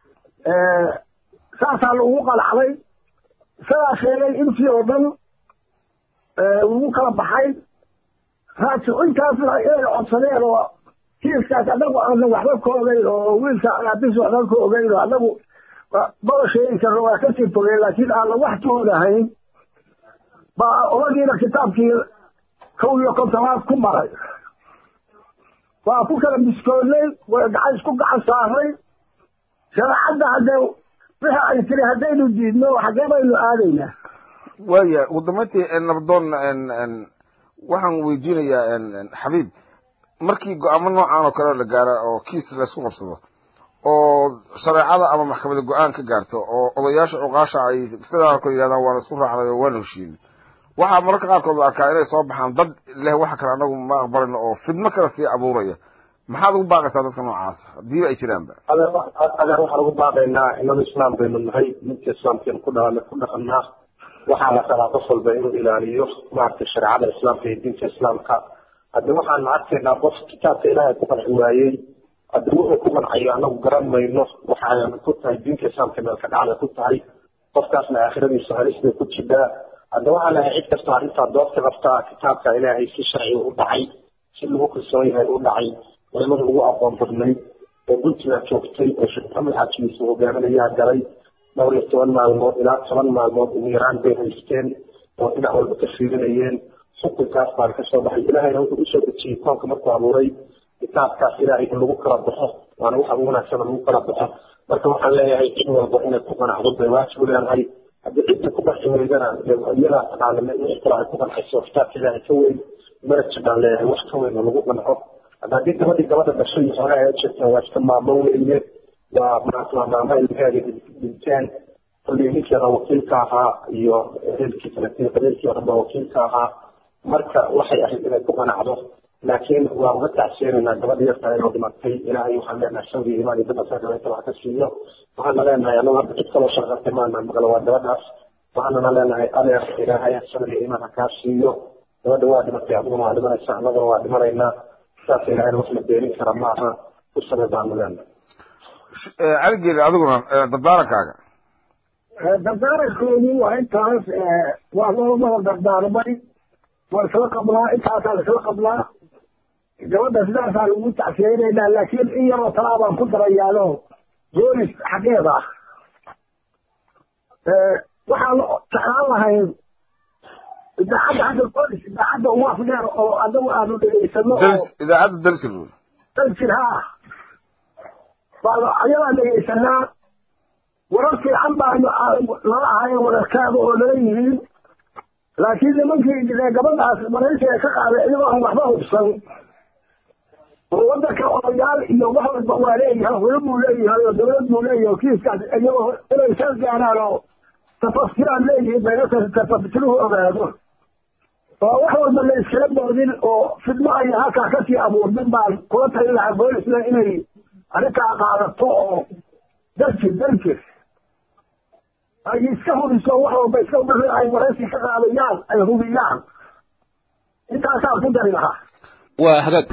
saasaa lagu qalacday isagaa sheegay intii oo dhan lagu kala baxay raasi intaasna inay codsadeen oo kiiskaas anagu aanan waxba ka ogeyn oo wiilka aabis waxba ka ogeyn oo anagu maba sheegi karno waa kasii fogeen laakiin aanan wax ka ogahayn baa oladiina kitaabkii kow iyo kontonaad ku maray waa ku kala biskoodnay way gacan isku gacan saarnay shareecadda haddee wixii ay tiri haddaynu diidno xagee baynu aadaynaa waaya ugu dambeyntii nabadoon waxaan weydiinayaa xabiib markii go-aamo noocan oo kale la gaara oo kiis laysku qabsado oo shareecada ama maxkamada go-aan ka gaarto oo odayaasha cuqaasha ay sidaa kale yidhahdaan waana isku raacnay oo waana heshiin waxaa mararka qaarkood la arkaa inay soo baxaan dad leh waxa kale anagu ma aqbalino oo fidmo kale sii abuuraya maxaad ugu baaqaysaa dadka noocaas hadiiba ay jiraanba adeer waxaan ugu baaqaynaa inadu islaam baynu nahay midka islaamkeenu ku dha ku dhaqanaa waxaa la rabaa qof walba inuu ilaaliyo maaragtay shareecada islaamka iyo diinta islaamka haddi waxaanu arkaynaa qof kitaabka ilaahay ku qanci waayey haddi wuxuu ku qancayo anagu garan mayno waxaana ku tahay diinta islaamka meelka dhacda ku tahay qofkaasna aakhiradiisa halis bay ku jirtaa hadda waxaa lahay cid kastoo arrintaa doobta qabtaa kitaabka ilaahay si sharci u dhacay si lagu kalsoon yahay u dhacay culimada ugu aqoon badnayd oo puntland joogtay oo sheekh maxamed xaajigiisa hogaaminayaa galay dhowr iyo toban maalmood ilaa toban maalmood ugu yaraan bay haysteen oo dhinac walba ka fiirinayeen xukunkaas baan kasoo baxay ilaahayna wuxuu usoo dejiyey koonka markuu abuuray kitaabkaas ilaahay in lagu kala baxo waana waxa ugu wanaagsan lagu kala baxo marka waxaan leeyahay cid walba inay ku qanacdo bay waajib u leedahay haddii cidda ku qanci weydana iyadaa taqaana wixii kale ay ku qancayso kitaabka ilaahay ka weyn maraj baan leeyahay wax ka weyn oo lagu qanco hadda haddii gabadhii gabadha dhashay hore ay jirtaan waa iska maamo weeye waa maanta waa maamo ilmaheeda dhinteen kullii ninkeeda wakiilka ahaa iyo ehelkii kaletii qabiilkii oo dhan baa wakiilka ahaa marka waxay ahayd inay ku qanacdo laakiin waa uga tacseenaynaa gabadha yarta inoo dhimatay ilaahay waxaan leenahay sabri imaan iyo dadka gabayta wax ka siiyo waxaana leenahay anagu hadda cid kaloo shaqartay maana maqla waa gabadhaas waxaanana leenahay adeer ilaahay sabri imaan ha kaa siiyo gabadha waa dhimatay adiguna waa dhimanaysaa annaguna waa dhimanaynaa saas ilaahayna wax la beenin kara maaha ku sabir baanu leenahay caligeeda adiguna dardaarankaaga dardaarankoodii waa intaas waa loomada dardaarmay waa isla qablaa intaasaa isla qablaa gabadha sidaasaa lagu tacsiyeynaynaa laakiin in yaroo talaa baan ku darayaano boolis xaggeeda ah waxaan jeclaan lahayn idaacadda hadda boolis idaacadda ugu afdheer oo adagu aanu dhegeysano oo idaacadda dalsir dalsir haa baan ayadaa dhegeysanaa warar fiican baanu lala ahayn wararkaaga oo lala yihiin laakiin nimankii gabadhaas maraysiga ka qaaday iyagoo aan waxba hubsan oo wadanka odayaal iyo wax walba waa leeyahay hore buu leeyahay oo dawlad buu leeyahay kiiskaas iyagoo inay sal gaaraan oo tafaftiraan leeyihiin bayna tafaftiruhu ogaado oo wax walba la iskala boodin oo fidmo ay halkaa kasii abuurmin baan kula talin lahaa boolisna inay arrintaa qaadato oo darjir darjir ay iska hubiso wax walba iska wixii ay waraysi ka qaadayaan ay hubiyaan intaasaan ku dari lahaa waa hagaag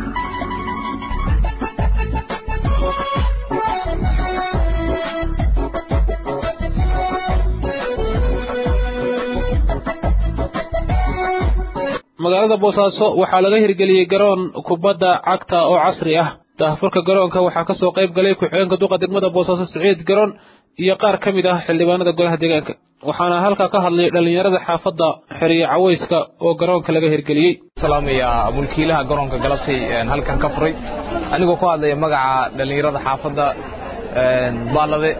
magaalada boosaaso waxaa laga hirgeliyey garoon kubadda cagta oo casri ah daahfurka garoonka waxaa ka soo qayb galay ku-xigeenka duqa degmada boosaaso siciid garoon iyo qaar ka mid ah xildhibaanada golaha deegaanka waxaana halkaa ka hadlay dhallinyarada xaafadda xeriye cawayska oo garoonka laga hirgeliyey salaamaya mulkiilaha garoonka galabtay halkan ka furay anigoo ku hadlaya magaca dhallinyarada xaafadda baalade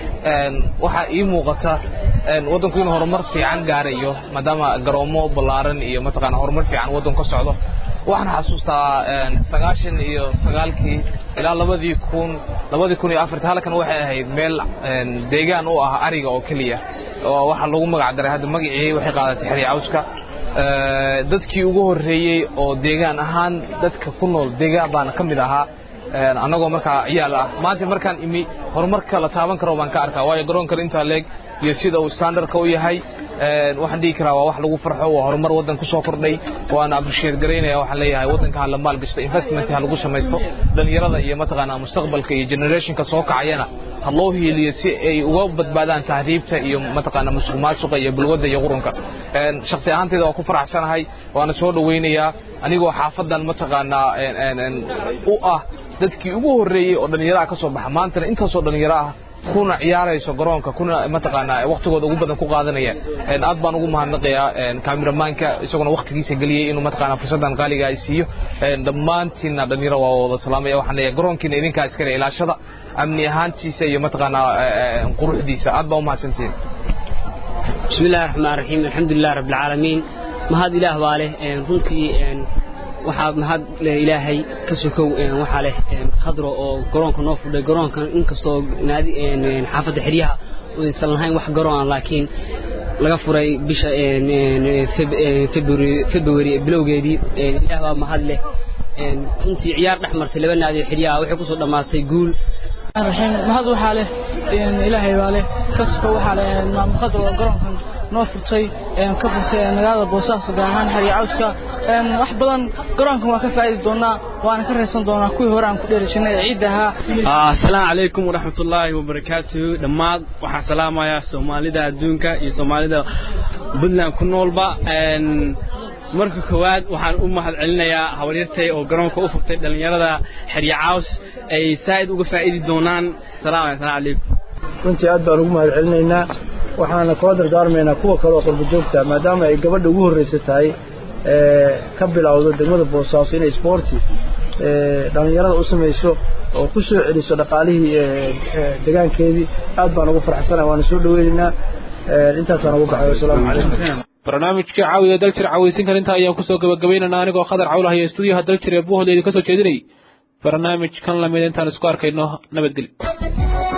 waxaa ii muuqata waddanku inuu horumar fiican gaarayo maadaama garoomo ballaaran iyo mataqaana horumar fiican waddanku ka socdo waxaan xasuustaa sagaashan iyo sagaalkii ilaa labadii kun labadii kun iyo afartii halkan waxay ahayd meel deegaan u ah ariga oo keliya oo waxaa lagu magac daray hadda magacii waxay qaadatay xeri cawska dadkii ugu horreeyey oo deegaan ahaan dadka ku nool deegaan baana ka mid ahaa annagoo markaa ciyaal ah maanta markaan imi horumarka la taaban karo baan ka arkaa waayo garoonkan intaa leeg iyo sida uu standardka u yahay waxaan dhihi karaa waa wax lagu farxo waa horumar waddan ku soo kordhay waana appreciate garaynaya waxaan leeyahay waddanka ha la maal gashto investment ha lagu samaysto dhalinyarada iyo mataqaanaa mustaqbalka iyo generationka soo kacayana ha loo hiiliyo si ay uga badbaadaan tahriibta iyo mataqaanaa musuq maasuqa iyo bulwadda iyo qurunka shakhsi ahaanteyda waa ku faraxsanahay waana soo dhowaynayaa anigoo xaafadan mataqaanaa u ah dadkii ugu horreeyey oo dhallinyaraha ka soo baxa maantana intaasoo dhallinyaro ah kuna ciyaarayso garoonka kuna mataqaanaa waqtigooda ugu badan ku qaadanaya aad baan ugu mahadnaqayaa kaamiramanka isaguna waqtigiisa geliyey inuu mataqaanaa fursadan qaaliga ay siiyo dhammaantiinna dhallinyaro waa wada salaamaya waxaan leeyahay garoonkiina idinkaa iskale ilaashada amni ahaantiisa iyo mataqaanaa quruxdiisa aad baa u mahadsantihiin بسم الله الرحمن الرحيم الحمد لله رب العالمين ما هذا إله باله runtii waxaa mahad ilaahay ka sokow waxaa leh khadro oo garoonka noo fudhay garoonkan inkastoo naadi xaafadda xeryaha uusan lahayn wax garoon laakiin laga furay bisha february bilowgeedii ilaah baa mahad leh runtii ciyaar dhex martay laba naadi oo xeryaha waxay kusoo dhammaatay guul الرحيم ما هذا وحاله إلهي باله كسكو وحاله ما مقدر قرنكم noo furtay ka furtay magaalada boosaaso gaar ahaan xerya cawska wax badan garoonkan waa ka faa'idi doonaa waana ka raysan doonaa kuwii hore aan ku dheeri jirnay ee ciidda ahaa asalaamu calaykum waraxmatullaahi wabarakaatuhu dhammaan waxaan salaamayaa soomaalida adduunka iyo soomaalida puntland ku noolba marka koowaad waxaan u mahad celinayaa habaryartay oo garoonka u furtay dhallinyarada xerya caws ay saa'id uga faa'idi doonaan salaam calaykum runtii aad baan ugu mahad celinaynaa waxaana kula dardaarmaynaa kuwa kale oo qurba joogta maadaama ay gabadha ugu horreysa tahay ka bilowdo degmada boosaaso inay isboorti dhallinyarada u samayso oo ku soo celiso dhaqaalihii degaankeedii aad baan ugu farxsana waana soo dhaweynaynaa intaasaan ugu baxay wasalaamu calaykum barnaamijkii caawiya daljir cawaysinkan intaa ayaan kusoo gabagabaynaynaa anigoo khadar cawlaha iyo stuudiyaha daljir ee buuhooda idinka soo jeedinayay barnaamijkan lamid intaan isku arkayno nabadgelyo